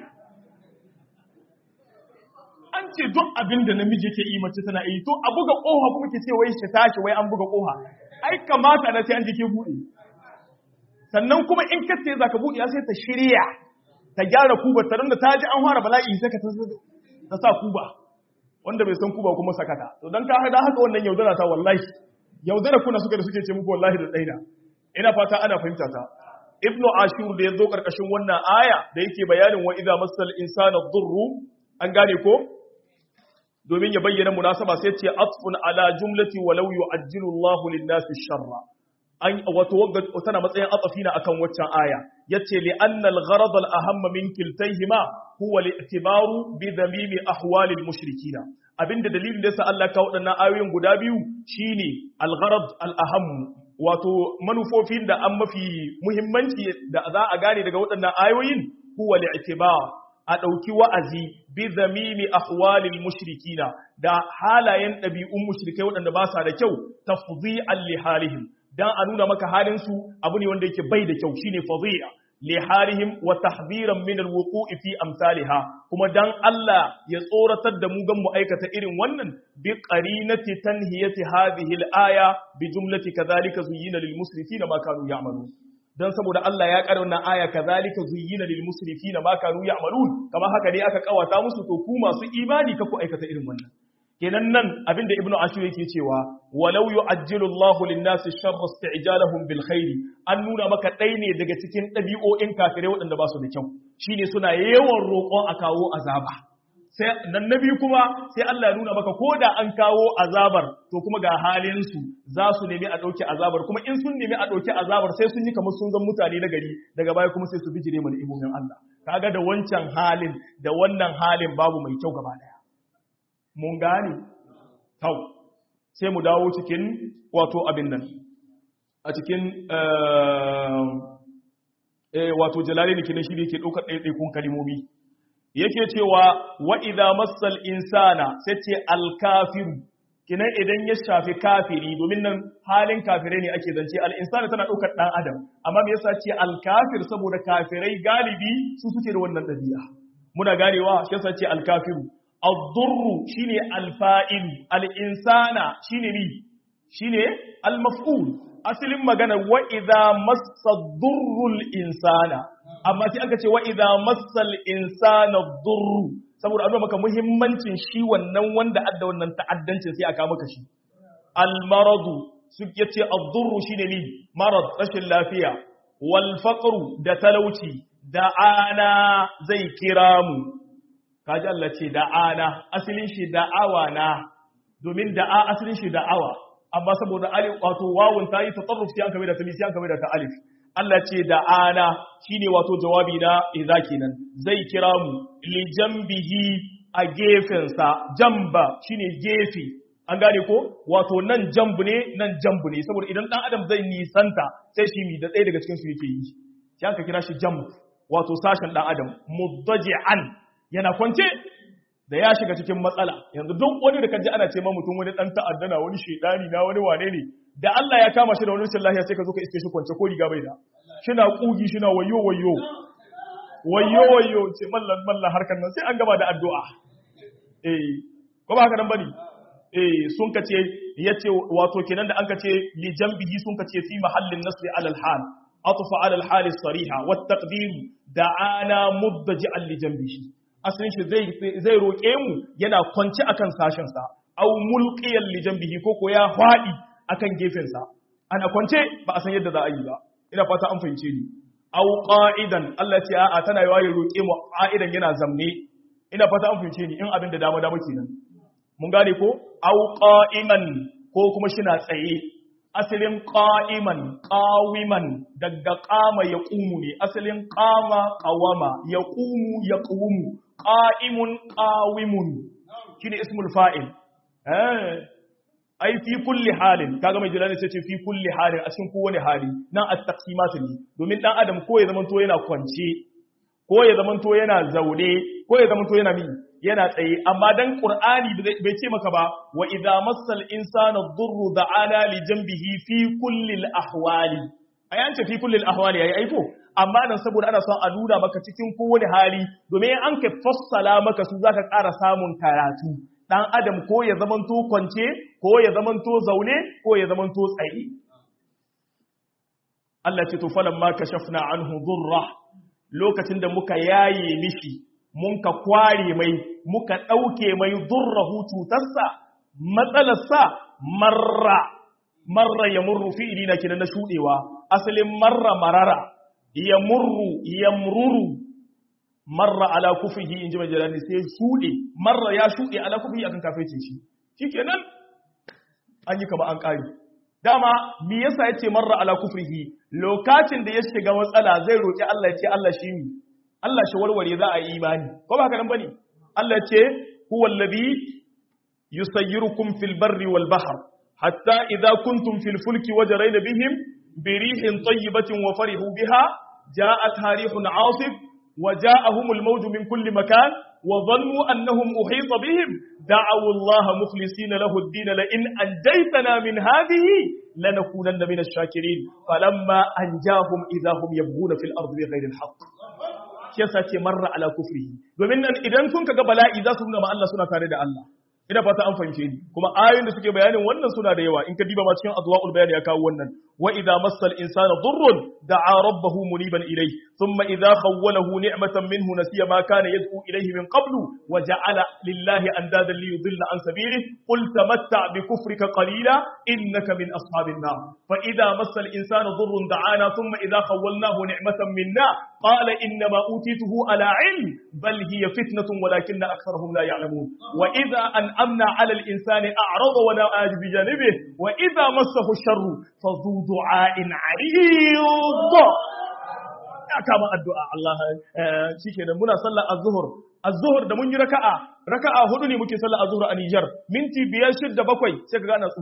Speaker 1: an ce duk abin da namiji ke yi mace tana yi to a buga koha kuma ke ce wai shi tashi wai an buga koha ai kamata na sai an jike bude sannan kuma in ka ce zaka bude sai ta shirya ta gyara kuba ta da ta ji an fara bala'i sai ka ta sa kuba wanda bai san kuba kuma sakata to dan ka hada haka wannan yaudara ta wallahi yaudara kuna suka da suke ce muku wallahi da daina ina fata ana fahimta ta ibnu ashur da yazo karkashin wannan aya da yake bayanin wa idza masal insana dhurru an gane ko domin ya bayyana munasaba sai ce atfun ala jumlati walau yu'ajjilu Allahu lin-nasi sharra an wato tana matsayin atafina akan waccan aya yace li anna al-gharad al-ahamma min kiltayhima huwa al-i'tibaru bi dhamimi ahwali al-mushrikina abinda dalilin da yasa Allah ka wadannan ayoyin guda biyu shine al-gharad al-aham wato manufofin da an mafi muhimmanci da za a gane daga waɗannan ayoyin huwa al-i'tibar a ɗauki wa'azi bi zamimi ahwalil mushrikina da halayen ɗabi'un mushrikai waɗanda ba sa da kyau tafzi'an li halihim dan a nuna maka halin su abu ne wanda yake bai da kyau shine fadhi'a li halihim wa tahdhiran min alwuqu'i fi amsalha kuma dan Allah ya tsoratar da mu gan mu aikata irin wannan bi qarinati tanhiyati hadhihi alaya bi jumlati kadhalika zuyyina lil musrifina ma kanu ya'malun dan saboda Allah ya ƙara wannan aya kazalika zuyyina lil musrifina ma kanu ya'malun kamar haka ne aka kawata musu to ku masu imani ka ku aikata irin wannan kenan nan abinda ibnu ashur yake cewa walau yu'ajjilu Allahu lin-nasi sharra isti'jalahum bil khairi an nuna maka dai ne daga cikin dabi'o'in kafirai waɗanda ba su da kyau shine suna yawan roƙon a kawo azaba sai nan nabi kuma sai Allah ya nuna maka ko da an kawo azabar to kuma ga halin su za su nemi a ɗauki azabar kuma in sun nemi a ɗauki azabar sai sun yi kamar sun zan mutane na gari daga baya kuma sai su bijire mana imomin Allah kaga da wancan halin da wannan halin babu mai kyau gaba daya mun gane tau sai mu dawo cikin wato abin nan a cikin eh wato jalalaini kenan shi ne yake daukar ɗaiɗaikun kalimomi yake cewa wa idza massal insana sai ce al kafiru kinan idan ya shafi kafiri domin nan halin kafirai ne ake zance al insana tana daukar dan adam amma me yasa ce al kafir saboda kafirai galibi su suke da wannan dabi'a muna ganewa shi yasa ce al kafiru ad-durru shine al fa'il al insana shine ni shine al maf'ul asalin magana wa idza massa durrul insana amma sai aka ce wa idza massal insana durru saboda an maka muhimmancin shi wannan wanda adda wannan ta'addancin sai aka maka shi al maradu su yace ad-durru shine ni marad rashin lafiya wal faqru da talauci da ana zai kira mu kaji Allah ce da ana asalin shi da'awa na domin da'a asalin shi da'awa amma saboda alif wato wawun ta yi tatarruf sai an kame da tali sai an kame da ta alif Allah ce da ana shine wato jawabi na idza kenan zai kira mu li jambihi a gefen sa jamba shine gefe an gane ko wato nan jambu ne nan jambu ne saboda idan dan adam zai nisanta sai shi mi da ɗaya daga cikin su yake yi sai aka kira shi jamb wato sashen dan adam muddaji'an yana kwance da ya shiga cikin matsala yanzu duk wani da kaji ana ce ma mutum wani dan ta'addana wani shedani na wani wane ne da Allah ya kama shi da wani rashin lafiya sai ka zo ka iske shi kwance ko riga bai da shina kugi shina wayo wayo wayo wayo ce mallan mallan harkar nan sai an gaba da addu'a eh ko ba haka nan bane eh sun ka ce yace wato kenan da an ka ce li jambihi sun ka ce fi mahallin nasri alal hal atfa alal hal sariha wat taqdir da'ana muddaji'an li jambihi asalin shi zai roƙe mu yana kwanci akan sashensa au mulqiyan li janbihi ko ko ya fadi akan gefensa ana kwance ba a san yadda za a yi ba ina fata an fahimce ni au qa'idan Allah ce a'a tana yawa ya roƙe mu qa'idan yana zamne ina fata an fahimce ni in abin da dama dama kenan mun gane ko au qa'iman ko kuma shina tsaye asalin qa'iman qawiman daga qama yaqumu ne asalin qama qawama yaqumu yaqumu qa'imun qawimun shine ismul fa'il eh ai fi kulli halin kaga mai jilani sai ce fi kulli halin a cikin kowane hali nan at-taqsimat ne domin dan adam ko ya zamanto yana kwance ko ya zamanto yana zaune ko ya zamanto yana mi yana tsaye amma dan qur'ani bai ce maka ba wa idza massal insana ad-durru da'ana li janbihi fi kulli al-ahwali ayan ce fi kulli al-ahwali yayi aiko amma nan saboda ana son a nuna maka cikin kowane hali domin an ka fassala maka su zaka ƙara samun karatu dan adam ko ya zamanto kwance ko ya zamanto zaune ko ya zamanto tsaye Allah ce to falamma kashafna anhu dhurra lokacin da muka yaye mishi mun ka kware mai muka ɗauke mai durrahu cutarsa matsalarsa marra marra ya murru fi'ili na kinan na shuɗewa asalin marra marara ya murru ya mururu marra ala kufihi in ji mai jalani sai shuɗe marra ya shuɗe ala kufihi akan kafece shi shi kenan an yi kama an ƙari dama me yasa ya ce marra ala kufrihi lokacin da ya shiga matsala zai roƙi Allah ya ce Allah shi ne Allah shi warware za a yi imani ko ba haka nan bane Allah ce huwa allazi yusayyirukum fil barri wal bahr hatta idza kuntum fil fulki wajrayna bihim bi rihin tayyibatin wa farihu biha ja'at harihun 'asif wa ja'ahum al mawju min kulli makan wa dhannu annahum uhita bihim da'aw Allah mukhlisina lahu ad-din la in anjaytana min hadhihi lanakunanna min ash-shakirin falamma anjahum idha hum yabghuna fil ardi bighayri al-haqq shi yasa ce marra ala kufrihi domin nan idan sun kaga bala'i za su nuna ma Allah suna tare da Allah ina fata an fahimce ni kuma ayoyin da suke bayanin wannan suna da yawa in ka diba ma cikin azwaul bayan ya kawo wannan wa idza massal insana dhurrun da'a rabbahu muniban ilayhi thumma idza khawwalahu ni'matan minhu nasiya ma kana yad'u ilayhi min qablu wa ja'ala lillahi andadan li yudilla an sabilihi qul tamatta' bi kufrika qalila innaka min ashabin nar fa idza massal insana dhurrun da'ana thumma idza khawwalnahu ni'matan minna qala innama utituhu ala ilm bal hiya fitnatun walakinna aktharuhum la ya'lamun wa idza أنعمنا على الإنسان أعرض ونأى بجانبه وإذا مسه الشر فذو دعاء عريض ya kama addu'a Allah shi ke da muna sallar azuhur azuhur da mun yi raka'a raka'a hudu ne muke sallar azuhur a Nijar minti biyar shidda bakwai sai ka gana tsuki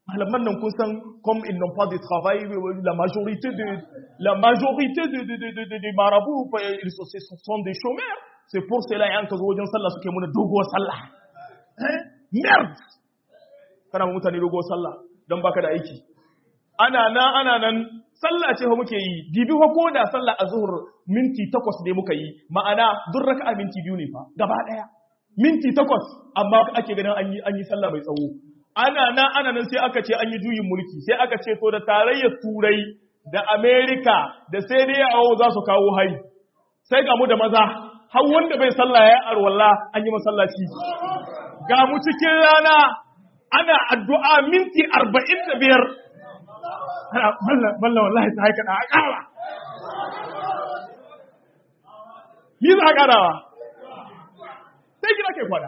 Speaker 1: malaman nan kun san comme ils n'ont pas de travail la majorité de la majorité de de de de, de, de marabouts ils sont, ce sont des chômeurs c'est pour cela yan ka zo wajen sallah suke muna doguwar sallah eh merde kana mutane doguwar sallah don baka da aiki ana nan ana nan sallah ce fa muke yi dibi fa ko da sallah azhur minti takwas ne muka yi ma'ana duk raka'a minti biyu ne fa gaba daya minti takwas amma ake ganin an yi an yi sallah mai tsawo ana nan ana nan sai aka ce an yi juyin mulki sai aka ce to da tarayyar turai da america da sai dai yawo za su kawo hari sai ga mu da maza har wanda bai sallah ya arwalla an yi masallaci ga mu cikin rana ana addu'a minti arba'in da biyar ana balla wallahi ta haika da ƙara ni za a ƙarawa sai gina ke kwada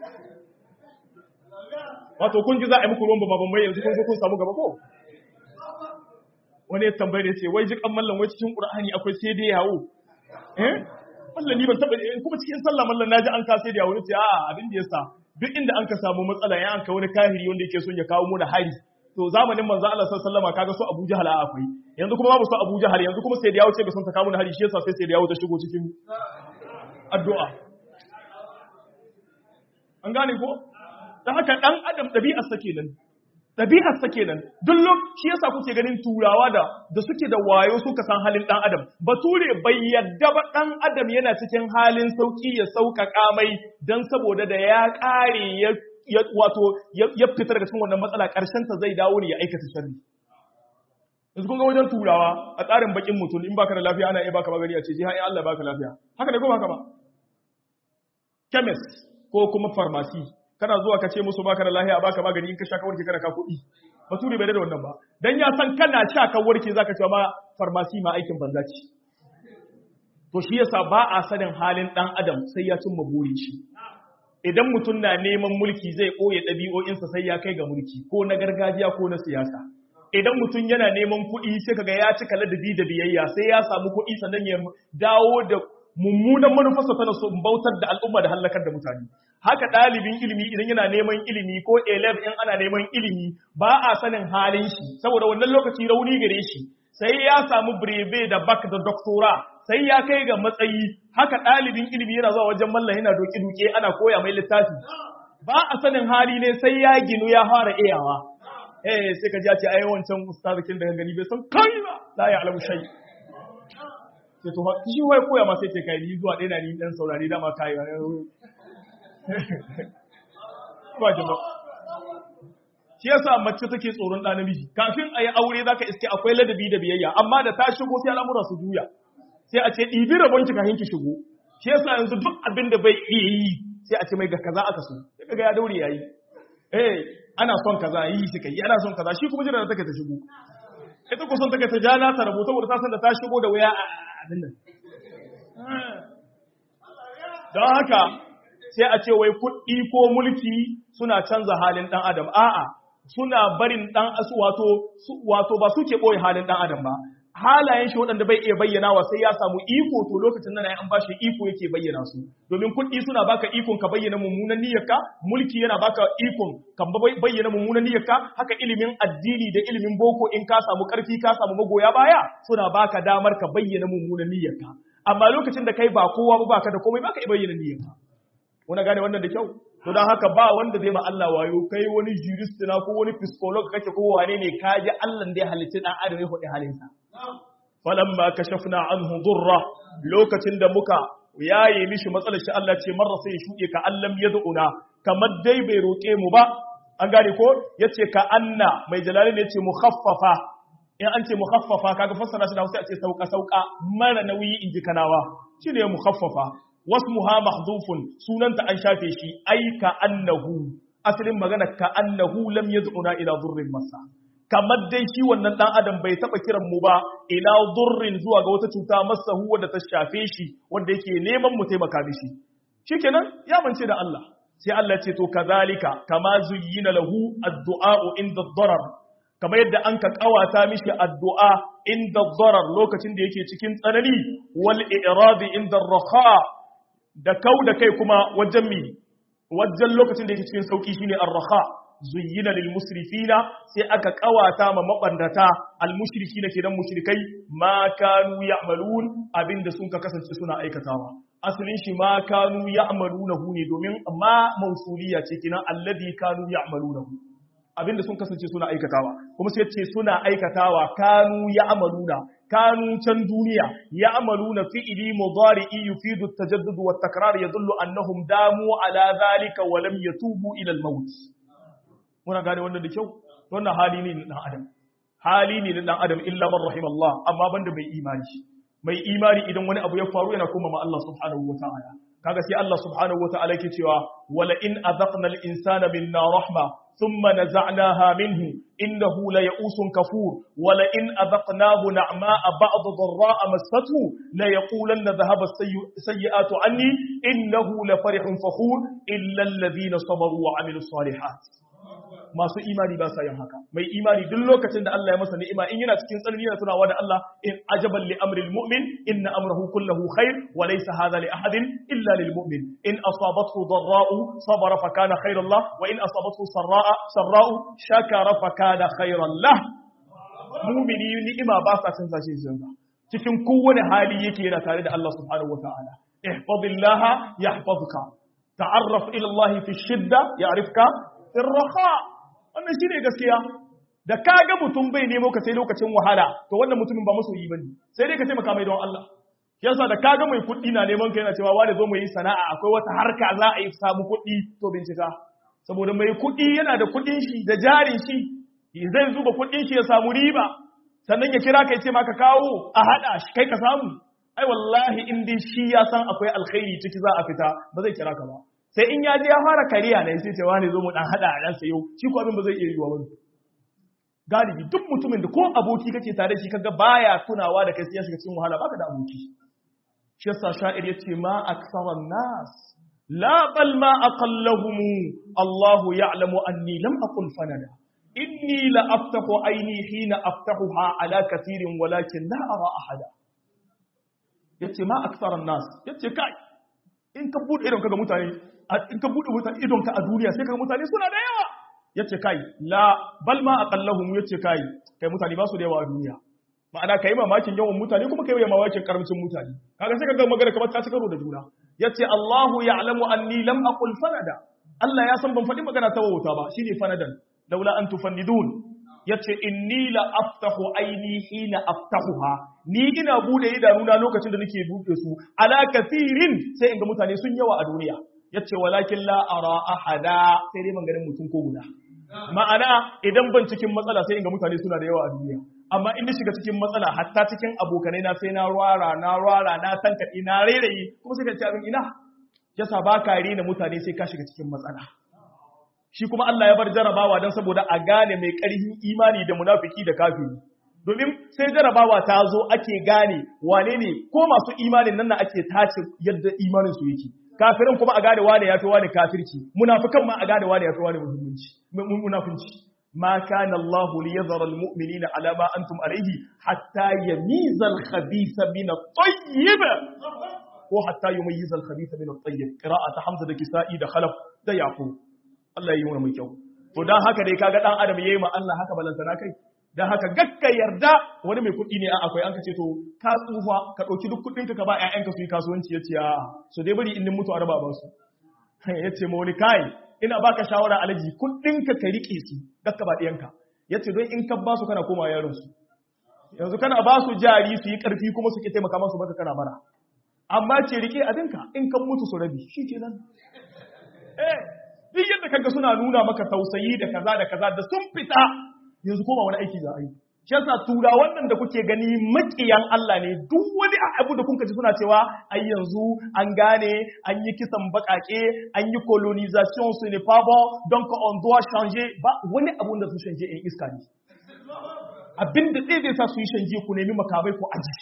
Speaker 1: wato kun ji za a yi muku ruwan babban mai yanzu kun kun samu gaba ko wani ya tambaye da ce wai ji kan mallan wai cikin qur'ani akwai sai dai yawo eh mallan ni ban taba kuma cikin sallah mallan naji an ka sai da yawo ce a abin da yasa duk inda an ka samu matsala ya an ka wani kahiri wanda yake son ya kawo mu da hari to zamanin manzo Allah sallallahu alaihi wasallam kaga su Abu Jahal akwai yanzu kuma babu su Abu Jahal yanzu kuma sai da yawo ce ga son ta kawo mu da hari shi yasa sai sai da yawo ta shigo cikin addu'a an gane ko dan haka dan adam dabi'ar sa kenan dabi'ar sa kenan duk shi yasa kuke ganin turawa da da suke da wayo suka san halin dan adam bature bai yadda ba dan adam yana cikin halin sauki ya sauƙaƙa mai dan saboda da ya ƙare ya wato ya fita daga cikin wannan matsala ƙarshen ta zai dawo ne ya aikata sharri yanzu kun ga wajen turawa a tsarin bakin mutum in baka da lafiya ana iya baka magani a ce ji Allah baka lafiya haka ne ko haka ba chemist ko kuma pharmacy kana zuwa ka ce musu baka da lafiya baka magani in ka sha ka warke kana ka kuɗi bature bai da wannan ba dan ya san kana sha ka warke zaka ce ma pharmacy ma aikin banza ce to shi yasa ba a sanin halin dan adam sai ya cimma burin shi idan mutum na neman mulki zai ɓoye ɗabi'o'insa sai ya kai ga mulki ko na gargajiya ko na siyasa idan mutum yana neman kuɗi sai kaga ya cika ladabi da biyayya sai ya samu kuɗi sannan ya dawo da mummunan manufarsa tana so bautar da al'umma da hallakar da mutane haka ɗalibin ilimi idan yana neman ilimi ko elef in ana neman ilimi ba a sanin halin shi saboda wannan lokaci rauni gare shi sai ya samu breve da bak da doktora sai ya kai ga matsayi haka ɗalibin ilimi yana zuwa wajen mallam yana doke-doke ana koya mai littafi ba a sanin hali ne sai ya ginu ya fara iyawa eh sai ka ji a ce ai wancan ustazikin da gani bai san kai ba la ya alamu shay sai to shi wai koya ma sai ce kai ni zuwa ɗaya na ni dan saurari dama kai ba jama'a shi yasa mace take tsoron ɗa namiji kafin a yi aure zaka iske akwai ladabi da biyayya amma da ta shigo sai al'amura su juya sai a ce ɗibi rabon ki kafin ki shigo shi yasa yanzu duk abin da bai iya yi sai a ce mai ga kaza aka so sai kaga ya daure yayi eh ana son kaza yi shi kai ana son kaza shi kuma jira da take ta shigo ita ko son take ta jana ta rubuta saboda ta san da ta shigo da waya a abin nan don haka sai a ce wai kuɗi ko mulki suna canza halin ɗan adam a'a suna barin ɗan asu wato wato ba suke ɓoye halin ɗan adam ba halayen shi waɗanda bai iya bayyana wa sai ya samu iko to lokacin nan an bashi iko yake bayyana su domin kuɗi suna baka ikon ka bayyana mummunan niyyarka mulki yana baka ikon ka bayyana mummunan niyyarka haka ilimin addini da ilimin boko in ka samu ƙarfi ka samu magoya baya suna baka damar ka bayyana mummunan niyyarka amma lokacin da kai ba kowa ba baka da komai baka iya bayyana niyyarka wani gane wannan da kyau to don haka ba wanda zai ma Allah wayo kai wani jurist na ko wani psycholog kake ko wane ne ka ji Allah da ya halitta dan adam ya faɗi halinsa falamma kashafna anhu durra lokacin da muka yaye mishi matsalar shi Allah ce marra sai ya shuɗe ka allam yad'una kamar dai bai roƙe mu ba an gane ko yace ka anna mai jalali ne yace mukhaffafa in an ce mukhaffafa kaga fassara shi da Hausa ce sauka sauka mara nauyi inji kanawa shine mukhaffafa wasmuha mahdhufun sunanta an shafe shi ai ka annahu asalin magana ka annahu lam yad'una ila dhurrin masa kamar dai shi wannan dan adam bai taba kiran mu ba ila dhurrin zuwa ga wata cuta masahu wanda ta shafe shi wanda yake neman mu taimaka mishi shikenan ya mance da Allah sai Allah ce to kazalika kama zuyyina lahu ad-du'a inda ad-darar kamar yadda an ka kawata mishi addu'a inda ad-darar lokacin da yake cikin tsanani wal i'radi inda ar-raha da kau da kai kuma wajen mi wajen lokacin da yake cikin sauki shine ar-raha zuyyina lil musrifina sai aka kawata ma mabandata al mushrikina kenan mushrikai ma kanu ya'malun abinda sun ka kasance suna aikatawa asalin shi ma kanu ya'malunahu ne domin ma mausuliya ce kenan alladhi kanu ya'malunahu abinda sun kasance suna aikatawa kuma sai ce suna aikatawa kanu ya'maluna kanu can duniya ya'maluna fi'li mudari'i yufidu at-tajaddud wa at-takrar yadullu annahum damu ala dhalika wa lam yatubu ila al-maut muna gane wannan da kyau wannan hali ne na dan adam hali ne na dan adam illa man rahimallah amma banda mai imani mai imani idan wani abu ya faru yana kuma ma Allah subhanahu wa ta'ala kaga sai Allah subhanahu wa ta'ala yake cewa wala in azaqna al-insana minna rahma thumma naza'naha minhu innahu la ya'usun kafur wala in azaqnahu na'ma'a ba'd dharra'a massathu la yaqulanna dhahaba as-sayyi'atu anni innahu la farihun fakhur illa alladhina sabaru wa 'amilus salihat masu imani ba sa yin haka mai imani duk lokacin da Allah ya masa ni'ima in yana cikin tsanani yana tunawa da Allah in ajaban li amril mu'min inna amrahu kulluhu khair wa laysa hadha li ahadin illa lil mu'min in asabathu dharra'u sabara fa kana khairan lah wa in asabathu sarra'a sarra'u shakara fa kana khairan lah mu'mini ni'ima ba sa canza shi canza cikin kowane hali yake yana tare da Allah subhanahu wa ta'ala ihfazillaha yahfazuka ta'arraf ila Allah fi shidda ya'rifka fi raha wannan shine gaskiya da ka ga mutum bai nemo ka sai lokacin wahala to wannan mutumin ba masoyi bane sai dai ka taimaka mai don Allah yasa da ka ga mai kuɗi na neman ka yana cewa wani zo mu yi sana'a akwai wata harka za a yi samu kuɗi to bincika saboda mai kuɗi yana da kuɗin shi da jarin shi zai zuba kuɗin shi ya samu riba sannan ya kira ka ya ce maka kawo a haɗa shi kai ka samu ai wallahi in dai shi ya san akwai alkhairi ciki za a fita ba zai kira ka ba sai in ya je ya fara kariya ne sai ce wani zo mu dan hada a dan sayo shi ko abin ba zai iya yiwa ba galibi duk mutumin da ko aboki kake tare shi kaga baya tunawa da kai sai ya shiga cikin wahala baka da aboki shi yasa sha'ir yace ma aksaran nas la bal ma aqallahum Allahu ya'lamu anni lam aqul fanada inni la aftahu aini hina aftahuha ala kathirin walakin la ara ahada yace ma aksaran nas yace kai in ka bude idon kaga mutane in ka bude mutane idon ka a duniya sai kaga mutane suna da yawa yace kai la bal ma aqallahum yace kai kai mutane ba su da yawa a duniya ma'ana kai mamakin yawan mutane kuma kai mamakin karamcin mutane kaga sai kaga magana kamar ta ci karo da juna yace Allahu ya'lamu anni lam aqul fanada Allah ya san ban faɗi magana ta wauta ba shine fanadan laula an tufannidun yace inni la aftahu aini hina aftahuha ni ina bude idanuna lokacin da nake bude su ala kathirin sai in ga mutane sun yawa a duniya yace walakin la ara ahada sai dai man ganin mutum ko guda ma'ana idan ban cikin matsala sai in ga mutane suna da yawa a duniya amma in shiga cikin matsala hatta cikin abokanai na sai na rwara na rwara na tankaɗi na rairayi kuma sai ka ci abin ina yasa ba ka rena mutane sai ka shiga cikin matsala shi kuma Allah ya bar jarabawa don saboda a gane mai ƙarfin imani da munafiki da kafiri domin sai jarabawa ta zo ake gane wane ne ko masu imanin nan na ake tace yadda imanin su yake kafirin kuma a gane wane ya fi wane kafirci munafikan ma a gane wane ya fi wane muhimmanci munafinci ma kana Allah li yadhara al mu'minina ala ma antum alayhi hatta yamiza al khabitha min at tayyib ko hatta yumayyiza al khabitha min at tayyib qira'at hamza da kisa'i da khalaf da yaqub Allah yi mai kyau to dan haka dai kaga dan adam yayi ma Allah haka balantana kai dan haka gakka yarda wani mai kuɗi ne a akwai an ka ce to ka tsufa ka ɗauki duk kuɗin ka ba ƴaƴanka su yi kasuwanci ya ce a so dai bari in mutu a raba ba su ya ce ma wani kai ina baka shawara alaji kuɗin ka ka riƙe su gakka ba ɗiyanka ya ce don in ka ba su kana koma yaron su yanzu kana ba su jari su yi ƙarfi kuma su ke taimaka masu baka kana bara amma ce riƙe abinka in kan mutu su rabi shi ke nan eh duk yadda kaga suna nuna maka tausayi da kaza da kaza da sun fita yanzu koma wani aiki za a yi shi yasa tura wannan da kuke gani makiyan Allah ne duk wani abu da kuka ji suna cewa ai yanzu an gane an yi kisan bakake an yi colonisation su ne pas bon donc on doit changer ba wani abu da su canje in iska ne abinda zai zai sa su yi canje ku nemi makamai ku aji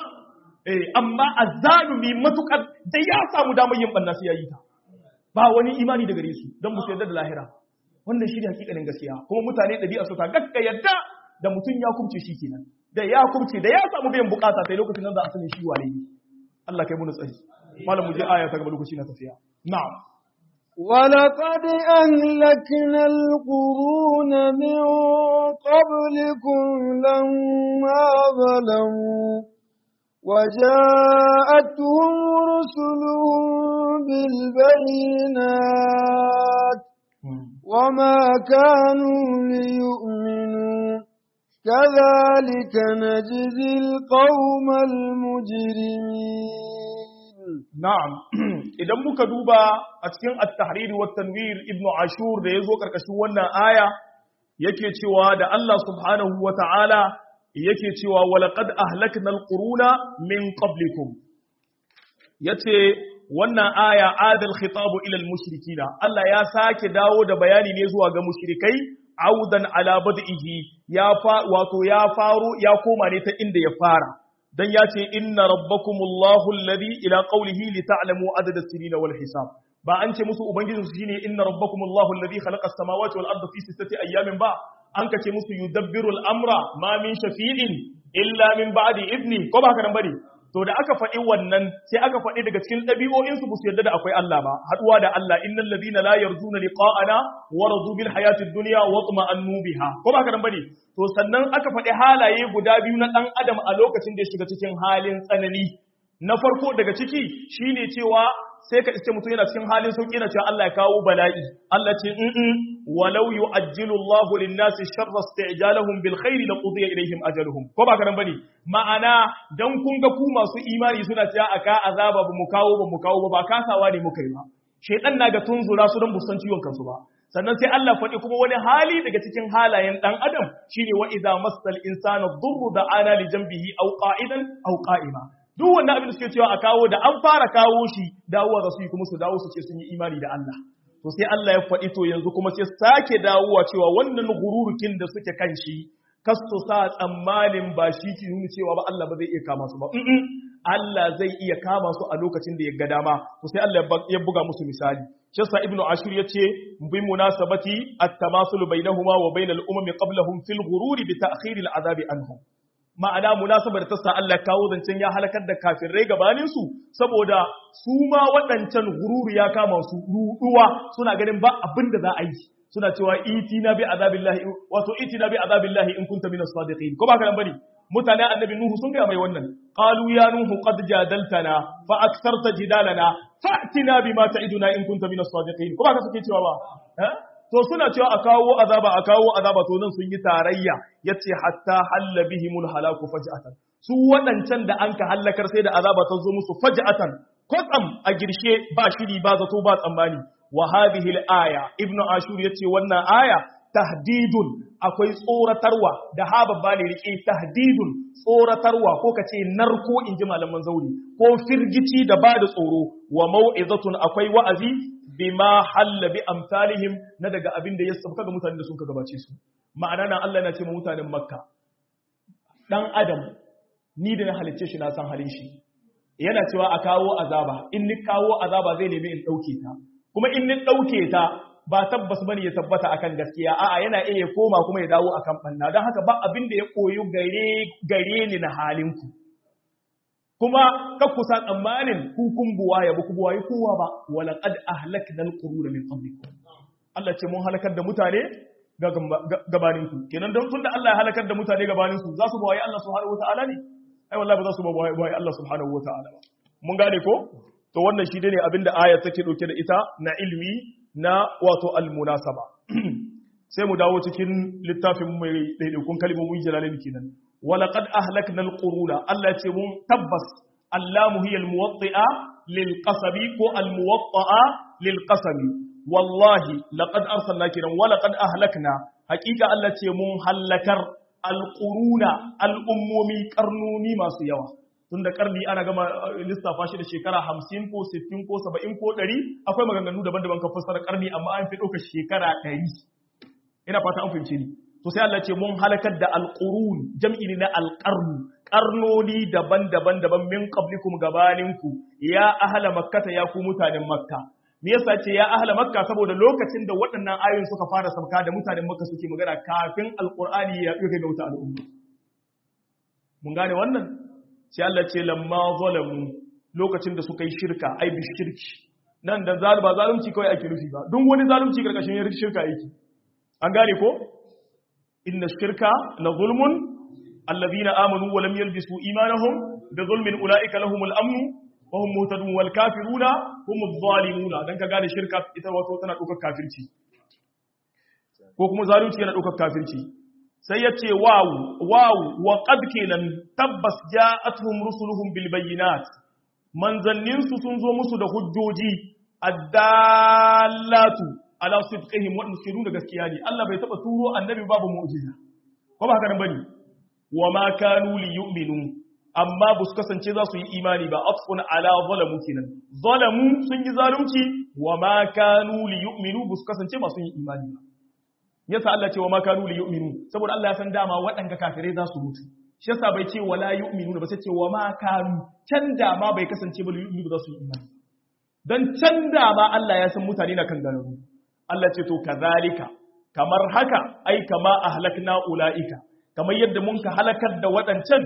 Speaker 1: eh amma azzalumi matukar da ya samu damar yin banna sai ya yi ta ba wani imani da gare su don mu yarda da lahira wannan shi ne hakikanin gaskiya kuma mutane ɗabi'a su ta gaska yadda da mutum ya kumce shi kenan da ya kumce da ya samu biyan bukata sai lokacin nan za a sanin shi wane ne Allah kai mu tsari malam mu je aya ta gaba lokaci na tafiya na'am
Speaker 2: ولقد أهلكنا القرون من قبلكم لما ظلموا وجاءتهم رسلهم بالبينات وما كانوا ليؤمنوا كذلك نجزي القوم المجرمين
Speaker 1: Na'am, idan muka duba a cikin at-tahriri wa tanwir Ibn Ashur da yazo karkashin wannan aya yake cewa da Allah subhanahu wa ta'ala yake cewa walaqad ahlaknal quruna min qablikum yace wannan aya adal khitabu ila al-mushrikina Allah ya sake dawo da bayani ne zuwa ga mushrikai audan ala bad'ihi ya fa wato ya faro ya koma ne ta inda ya fara dan ya ce inna rabbakumullahu alladhi ila qawlihi li ta'lamu adada as-sinina wal hisab ba an ce musu ubangijin su shine inna rabbakumullahu alladhi khalaqa as-samawati wal arda fi sittati ayyamin ba an ka ce musu yudabbiru al-amra ma min shafi'in illa min ba'di idni ko ba haka nan bane to da aka faɗi wannan sai aka faɗi daga cikin ɗabi'o'in su su yarda da akwai Allah ba haduwa da Allah innal ladina la yarjuna liqa'ana wa radu bil hayatid dunya wa tuma'annu biha ko ba haka nan bane to sannan aka faɗi halaye guda biyu na ɗan adam a lokacin da ya shiga cikin halin tsanani na farko daga ciki shine cewa sai ka iske mutum yana cikin halin sauki na cewa Allah ya kawo bala'i Allah ce in walau yu'ajjilu Allahu lin-nasi sharra isti'jalahum bil khairi laqudiya ilayhim ajaluhum ko ba karan bane ma'ana dan kun ga ku masu imani suna cewa aka azaba ba mu kawo ba mu kawo ba ba kasawa ne muka yi ba shedan na ga tunzura su dan busan ciwon kansu ba sannan sai Allah faɗi kuma wani hali daga cikin halayen ɗan adam shine wa idza massal insana dhurru da ana li janbihi aw qa'idan aw qa'ima duk wannan abin da suke cewa a kawo da an fara kawo shi dawowa za su yi kuma su dawo su ce sun yi imani da Allah to sai Allah ya faɗi to yanzu kuma sai sake dawowa cewa wannan gururukin da suke kan shi kasu sa tsammanin ba shi ke nuna cewa ba Allah ba zai iya kama su ba Allah zai iya kama su a lokacin da ya ga dama to sai Allah ya buga musu misali shi sa ibnu ashur yace bi munasabati at-tamasul bainahuma wa bainal umami qablahum fil ghururi bi ta'khir al-azab anhum ma'ana munasabar ta sa Allah kawo zancen ya halakar da kafirai gabanin su saboda su ma waɗancan gururi ya kama su ruduwa suna ganin ba abin da za a yi suna cewa itina bi azabillahi wato itina bi azabillahi in kunta minas sadiqin ko ba ka nan bane mutanen annabi nuhu sun ga mai wannan qalu ya nuhu qad jadaltana fa aktharta jidalana fa'tina bima ta'iduna in kunta minas sadiqin ko ba ka suke cewa ba to suna cewa a kawo azaba a kawo azaba to nan sun yi tarayya yace hatta halla bihimul halaku faj'atan su waɗancan da an ka hallakar sai da azaba ta zo musu faj'atan kwatsam a girshe ba shiri ba zato ba tsammani wa hadhihi al-aya ibnu ashur yace wannan aya tahdidun akwai tsoratarwa da ha babba ne rike tahdidun tsoratarwa ko kace narko inji malaman zauri ko firgici da ba da tsoro wa mau'izatun akwai wa'azi bima halla bi amsalihim na daga abin da ya sauka ga mutanen da sun ka gabace su ma'ana nan Allah yana ce ma mutanen makka dan adam ni da na halicce shi na san halin shi yana cewa a kawo azaba in ni kawo azaba zai nemi in dauke ta kuma in ni dauke ta ba tabbas bane ya tabbata akan gaskiya a'a yana iya koma kuma ya dawo akan banna don haka ba abin da ya koyo gare gare ni na halinku kuma ka kusa tsammanin hukun buwa ya buku buwa yi kowa ba wala qad ahlakna alquruna min qablikum Allah ce mun halakar da mutane gabanin ku kenan don tunda Allah ya halakar da mutane gabanin su za su bawaye Allah subhanahu wataala ne ai wallahi ba za su bawaye Allah subhanahu wataala ba mun gane ko to wannan shi ne abinda aya take dauke da ita na ilmi na wato almunasaba sai mu dawo cikin littafin mai daidaikun kalmomin jalalin kenan walaqad ahlakna alquruna Allah ce mun tabbas allamu hiya almuwatti'a lilqasabi ko almuwatta'a lilqasabi wallahi laqad arsalna kiran walaqad ahlakna haqiqa Allah ce mun halakar alquruna al'ummomi karnoni masu yawa tun da karni ana gama lissafa shi da shekara hamsin ko sittin ko saba'in ko ɗari akwai maganganu daban-daban kan fassara karni amma an fi ɗauka shekara ɗari ina fata an fahimci ni to sai Allah ce mun halakar da alqurun jam'i ne na alqarnu karnoni daban-daban daban min qablikum gabaninku ya ahla makkata ya ku mutanen makka me yasa ce ya ahla makka saboda lokacin da waɗannan ayoyin suka fara sauka da mutanen makka suke magana kafin alqur'ani ya ɗauke ga wuta al'umma mun gane wannan sai Allah ce lamma zalamu lokacin da suka yi shirka ai bi shirki nan da zalu ba zalunci kawai ake nufi ba duk wani zalunci karkashin shirka yake an gane ko inna shirka la zulmun alladhina amanu wa lam yalbisu imanahum bi zulmin ulaika lahumul amn wa hum muhtadun wal kafiruna humuz zalimuna dan ka gane shirka ita wato tana dokar kafirci ko kuma zalunci yana dokar kafirci sai yace wawu wawu wa qad kenan tabbas ja'atuhum rusuluhum bil bayyinat manzanninsu sun zo musu da hujjoji addallatu ala sidqihim wa suke nuna gaskiya ne Allah bai taba turo annabi babu mu'jiza ko ba haka nan bane wa ma kanu li yu'minu amma ba su kasance za su yi imani ba afun ala zalamu kenan zalamu sun yi zalunci wa ma kanu li yu'minu ba su kasance masu yin imani ba yasa Allah ce wa ma kanu li yu'minu saboda Allah ya san dama waɗanda kafirai za su mutu shi yasa bai ce wala yu'minu ba sai ce wa ma kanu can da ma bai kasance ba li yu'minu ba za su yi imani dan can da ma Allah ya san mutane na kan ganaru Allah ce to kazalika kamar haka ai kama ahlakna ulaika kamar yadda mun ka halakar da waɗancan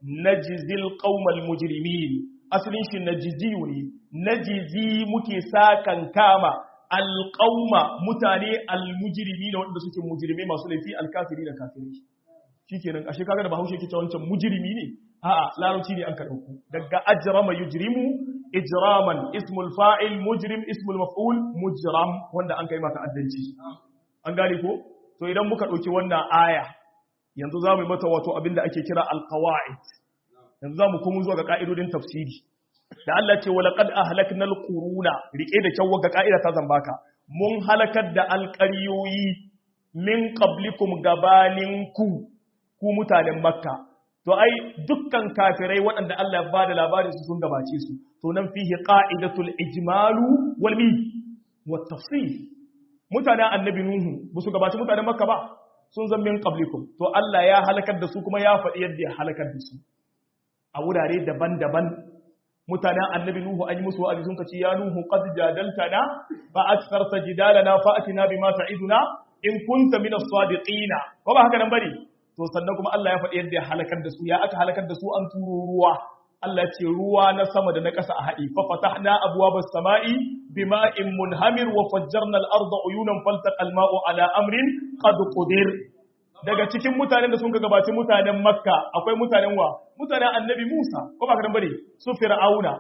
Speaker 1: najzil qaumal mujrimin asalin shi najziyu ne najzi muke sakan kama alqauma mutane almujrimi da wanda suke mujrimai masu laifi alkafiri da kafiri shikenan ashe kaga da bahaushe yake cewa wancan mujrimi ne a'a larabci ne an ka dauko daga ajrama yujrimu ijraman ismul fa'il mujrim ismul maf'ul mujram wanda an kai maka addanci an gane ko to idan muka dauki wannan aya yanzu za mu yi mata wato abinda ake kira alqawaid yanzu za mu kuma zuwa ga ka'idodin tafsiri da Allah ce walaqad ahlakna alquruna rike da kyau ga ka'ida ta zambaka mun halakar da alqariyoyi min qablikum gabaninku ku mutanen makka to ai dukkan kafirai waɗanda Allah ya bada labarin su sun gabace su to nan fihi qa'idatul ijmalu wal mi wat tafsil mutanen annabi nuhu ba su gabace mutanen makka ba sun zan min qablikum to Allah ya halakar da su kuma ya faɗi yadda ya halakar da su a wurare daban-daban mutanen annabi nuhu an yi musu wa'azi sun kace ya nuhu qad jadaltana fa aktharta jidalana fa atina bima ta'iduna in kunta min as-sadiqina ko ba haka nan bane to sannan kuma Allah ya faɗi yadda ya halakar da su ya aka halakar da su an turo ruwa Allah ce ruwa na sama da na ƙasa a haɗi fa fatahna abwabas sama'i bima'in munhamir wa fajjarna al-arda uyunan faltaqa al-ma'u ala amrin qad qudir daga cikin mutanen da sun ga gabaci mutanen Makka akwai mutanen wa mutanen Annabi Musa ko ba haka nan bane su Fir'auna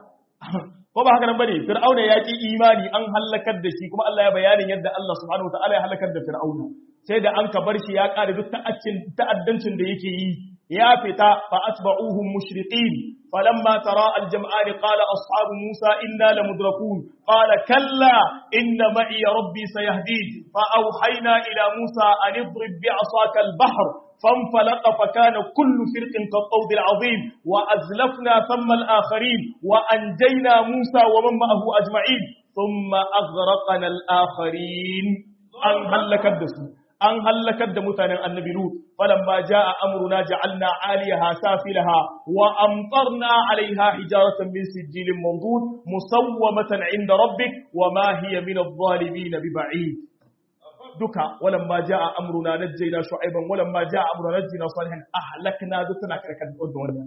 Speaker 1: ko ba haka nan bane Fir'auna ya ki imani an halakar da shi kuma Allah ya bayanin yadda Allah subhanahu wa ta'ala ya halakar da Fir'auna sai da an ka bar shi ya ƙare duk ta'addancin da yake yi ya fita fa atba'uhum mushriqin falamma tara al-jam'an qala ashabu musa inna lamudrakun qala kalla inna ma'i rabbi sayahdin fa awhayna ila musa an idrib bi'asaka al-bahr فانفلق فكان كل فرق كالطود العظيم وأزلفنا ثم الآخرين وأنجينا موسى ومن معه أجمعين ثم أغرقنا الآخرين أن هلكت دسو an hallakar da mutanen annabi Lut falamma jaa amruna ja'alna 'aliyaha safilaha wa amtarna 'alayha hijaratan min sijilin mandud musawwamatan 'inda rabbik wa ma hiya min adh-dhalimin biba'id duka walamma jaa amruna najjayna shu'ayban walamma jaa amruna najjayna salihan ahlakna dukana karkar da wannan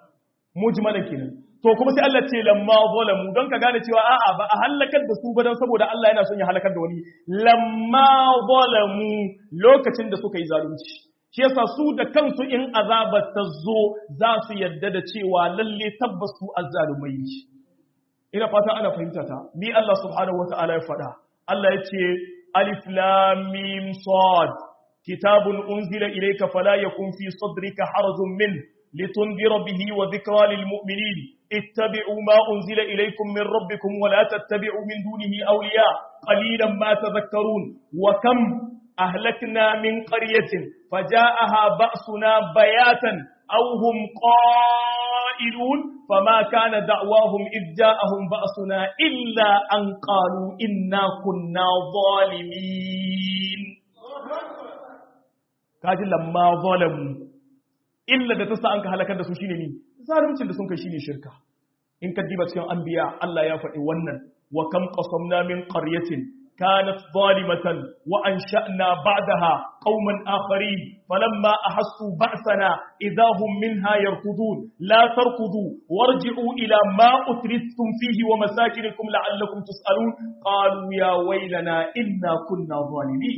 Speaker 1: mujmalan kenan to kuma sai Allah ce lamma zalamu don ka gane cewa a'a ba a halakar da su ba don saboda Allah yana son ya halakar da wani lamma zalamu lokacin da suka yi zalunci shi yasa su da kansu in azabar ta zo za su yadda da cewa lalle tabbas su azzalumai ne ina fata ana fahimta ta ni Allah subhanahu wata'ala ya faɗa Allah ya ce alif lam mim sad kitabun unzila ilayka fala yakun fi sadrika harajun min لتنذر به وذكرى للمؤمنين اتبعوا ما أنزل إليكم من ربكم ولا تتبعوا من دونه أولياء قليلا ما تذكرون وكم أهلكنا من قرية فجاءها بأسنا بياتا أو هم قائلون فما كان دعواهم إذ جاءهم بأسنا إلا أن قالوا إنا كنا ظالمين كاجل لما ظلموا illa da ta sa an ka halakar da su shine ni zaluncin da sun kai shine shirka in ka diba cikin anbiya Allah ya faɗi wannan wa kam qasamna min qaryatin كانت ظالمة وأنشأنا بعدها قوما آخرين فلما أحسوا بأسنا إذا هم منها يركضون لا تركضوا وارجعوا إلى ما أترثتم فيه ومساكنكم لعلكم تسألون قالوا يا ويلنا إنا كنا ظالمين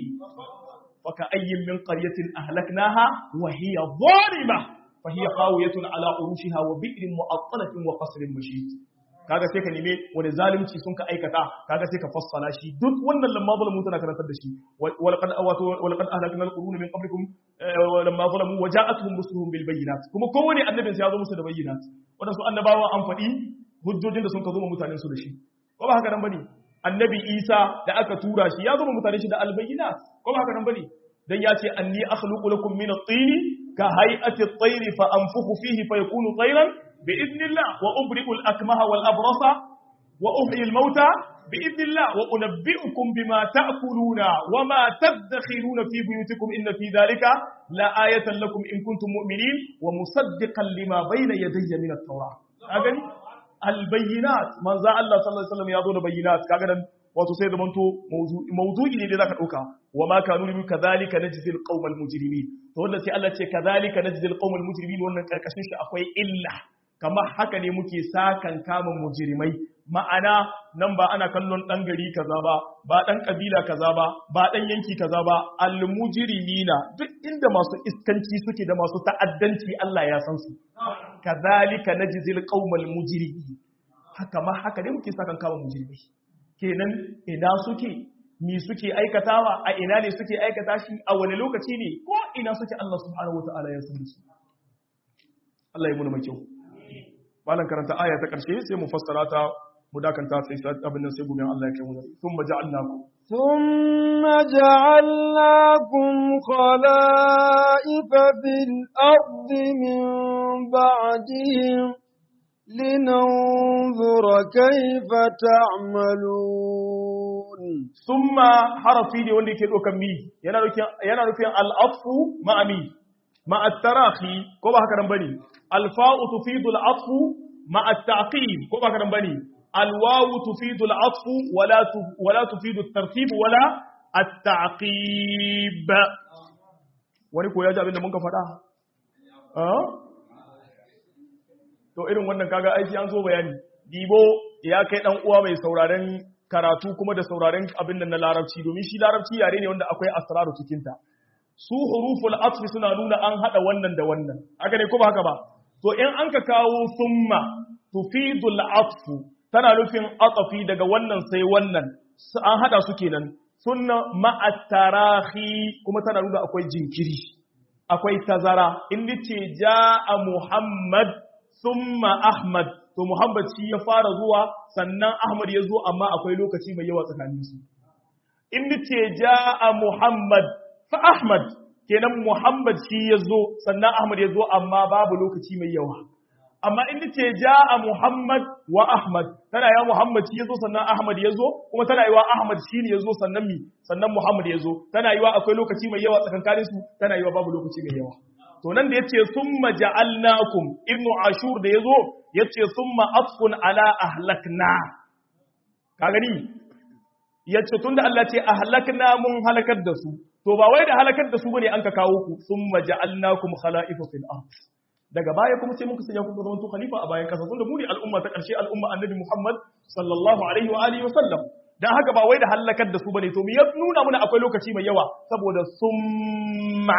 Speaker 1: وكأي من قرية أهلكناها وهي ظالمة فهي خاوية على عروشها وبئر مؤطلة وقصر مشيد kaga sai ka neme wani zalunci sun ka aikata kaga sai ka fassala shi duk wannan lamma zalamu tana karantar da shi walaqad wato walaqad ahlakna alquruna min qablikum lamma zalamu waja'atuhum rusuluhum bil bayyinat kuma kowane annabin sai ya zo musu da bayyinat wadansu annabawa an faɗi hujjojin da sun ka zo mutanen su da shi ko ba haka nan bane annabi Isa da aka tura shi ya zo mutanen shi da al bayyinat ko ba haka nan bane dan ya ce anni akhluqu lakum min at-tin ka hay'ati at-tayr fa anfukhu fihi fayakunu tayran بإذن الله وأبرئ الأكمه والأبرص وأحيي الموتى بإذن الله وأنبئكم بما تأكلون وما تدخرون في بيوتكم إن في ذلك لآية لكم إن كنتم مؤمنين ومصدقا لما بين يدي من التوراة أغني البينات من ذا الله صلى الله عليه وسلم يظن بينات كأغنى wato sai zamanto mawdu'i ne da zaka dauka wa ma kanu limu kadhalika najzi alqawm almujrimin to wanda sai Allah ce kadhalika najzi alqawm almujrimin wannan karkashin shi akwai illa kamar haka ne muke sakan kama mujrimai ma'ana nan ba ana kallon dan gari kaza ba ba dan kabila kaza ba ba dan yanki kaza ba almujrimina duk inda masu iskanci suke da masu ta'addanci Allah ya san su kadhalika najzi alqawm almujrimin haka ma haka ne muke sakan kama mujrimai kenan ina suke mi suke aikatawa a ina ne suke aikata shi a wani lokaci ne ko ina suke Allah subhanahu wataala ya san su Allah ya muna mai kyau malan karanta aya ta karshe sai mu fassara ta mu dakanta sai abin nan sai gobe Allah ya kai mu thumma ja'alnakum
Speaker 2: ثم جعلناكم خلائف في الأرض من بعدهم لننظر كيف تعملون
Speaker 1: ثم حرفي ne wanda yake dokan mi yana nufin yana nufin al-atfu ma'a mi ma'a tarahi ko ba haka nan bane al-fa'u tufidu al-atfu ma'a at-ta'qib ko ba haka nan bane al-wawu tufidu al-atfu wala wala tufidu at-tartib wala at-ta'qib wani ko ya ji abin da mun ka faɗa to irin wannan kaga aiki an zo bayani dibo ya kai dan uwa mai sauraren karatu kuma da sauraren abin nan na larabci domin shi larabci yare ne wanda akwai asraru cikin ta su huruful atfi suna nuna an hada wannan da wannan haka ne ko ba haka ba to in an ka kawo summa tufidul atfu tana nufin atafi daga wannan sai wannan an hada su kenan sunna ma'at tarahi kuma tana nuna akwai jinkiri akwai tazara in ce ja'a muhammad summa Ahmad to Muhammad shi ya fara zuwa sannan Ahmad ya zo amma akwai lokaci mai yawa tsakanin su in ce ja'a Muhammad fa Ahmad kenan Muhammad shi ya zo sannan Ahmad ya zo amma babu lokaci mai yawa amma in ce ja'a Muhammad wa Ahmad tana ya Muhammad shi ya zo sannan Ahmad ya zo kuma tana yiwa Ahmad shi ne ya zo sannan mi sannan Muhammad ya zo tana yiwa akwai lokaci mai yawa tsakankanin su tana yiwa babu lokaci mai yawa to nan da yace summa ja'alnakum ibnu ashur da yazo yace summa atfun ala ahlakna ka gani yace tunda Allah ce ahlakna mun halakar da su to ba wai da halakar da su bane an ka kawo ku summa ja'alnakum khala'ifa fil ard daga baya kuma sai muka sanya ku zama to khalifa a bayan kasa tunda mu ne al'umma ta karshe al'umma annabi Muhammad sallallahu alaihi wa alihi wa sallam dan haka ba wai da halakar da su bane to mu ya nuna muna akwai lokaci mai yawa saboda summa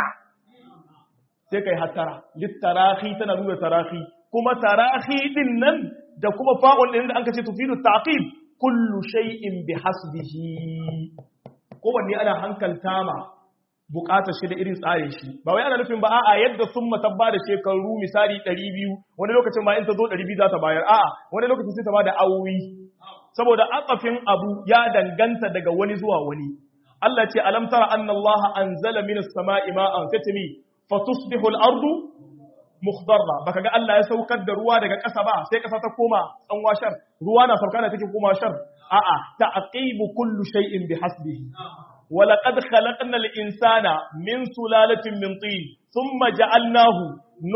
Speaker 1: sai kai hattara littarahi tana nuna tarahi kuma tarahi din nan da kuma fa'ul din da an kace tufidu taqib kullu shay'in bi hasbihi kowanne ana hankalta ma bukatar shi da irin tsarin shi ba wai ana nufin ba a'a yadda sun matabba da shekaru misali 200 wani lokacin ma in ta zo 200 za ta bayar a'a wani lokacin sai ta ba da awowi saboda atsafin abu ya danganta daga wani zuwa wani Allah ce alam tara anna Allah anzala minas sama'i ma'an fatimi fatusbihu al-ardu mukhdarra baka ga Allah ya saukar da ruwa daga ƙasa ba sai ƙasa ta koma tsanwa shar ruwa na sauka da take koma shar a'a ta'qibu kullu shay'in bihasbihi wa laqad khalaqna al-insana min sulalatin min tin thumma ja'alnahu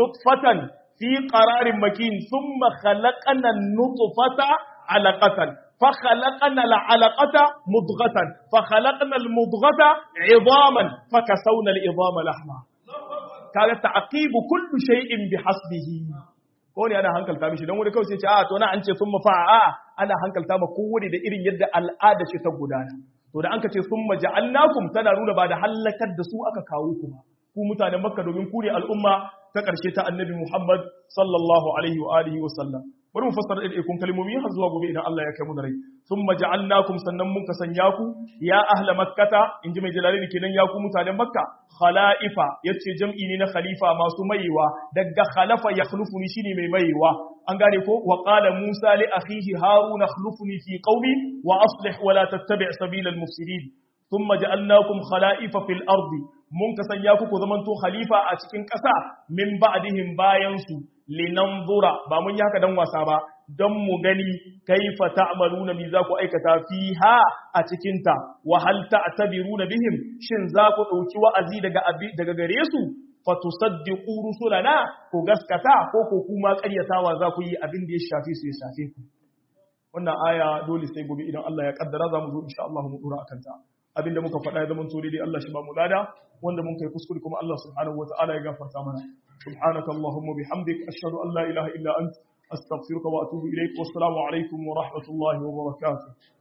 Speaker 1: nutfatan fi qararin makin thumma khalaqna an-nutfata 'alaqatan fa khalaqna al-alaqata mudghatan fa khalaqna al-mudghata 'idhaman fa kasawna al-'idhama lahma kaga ta'qibu kullu shay'in bihasbihi ko ne ana hankalta mishi dan wani kawai sai ce a to na an ce sun mafa'a ana hankalta ma kowane da irin yadda al'ada ce ta gudana to da an ka ce sun maja'alnakum tana nuna ba da halakar da su aka kawo ku ba ku mutanen makka domin ku ne al'umma ta ƙarshe ta annabi muhammad sallallahu alaihi wa alihi wa sallam bari mu fassara da ikon kalmomi har zuwa gobe idan Allah ya kai mu da rai sun maja'alnakum sannan mun ka sanya ku ya ahla makkata in ji mai jalali kenan ya ku mutanen makka khala'ifa yace jam'i ne na khalifa masu maiwa daga khalafa yakhlufuni shine mai maiwa an gane ko wa qala musa li akhihi haruna akhlufni fi qaumi wa aslih wa la tattabi' sabila al-mufsidin thumma ja'alnakum khala'ifa fil ardi mun ka sanya ku ku zamanto khalifa a cikin ƙasa min ba'dihim bayan su linanzura ba mun yi haka dan wasa ba don mu gani kaifa ta'maluna mi za ku aikata fiha a cikin ta wa hal ta'tabiruna bihim shin za ku dauki wa'azi daga daga gare su fatusaddiqu rusulana ku gaskata ko ko kuma ƙaryatawa za ku yi abin da ya shafe su ya shafe ku wannan aya dole sai gobe idan Allah ya kaddara za mu zo insha Allah mu dora akan ta abinda muka faɗa ya zama to dai Allah shi ba mu lada wanda mun kai kuskure kuma Allah subhanahu wataala ya gafarta mana subhanaka allahumma bihamdik ashhadu an la ilaha illa ant astaghfiruka wa atubu ilaik wassalamu alaikum wa rahmatullahi wa barakatuh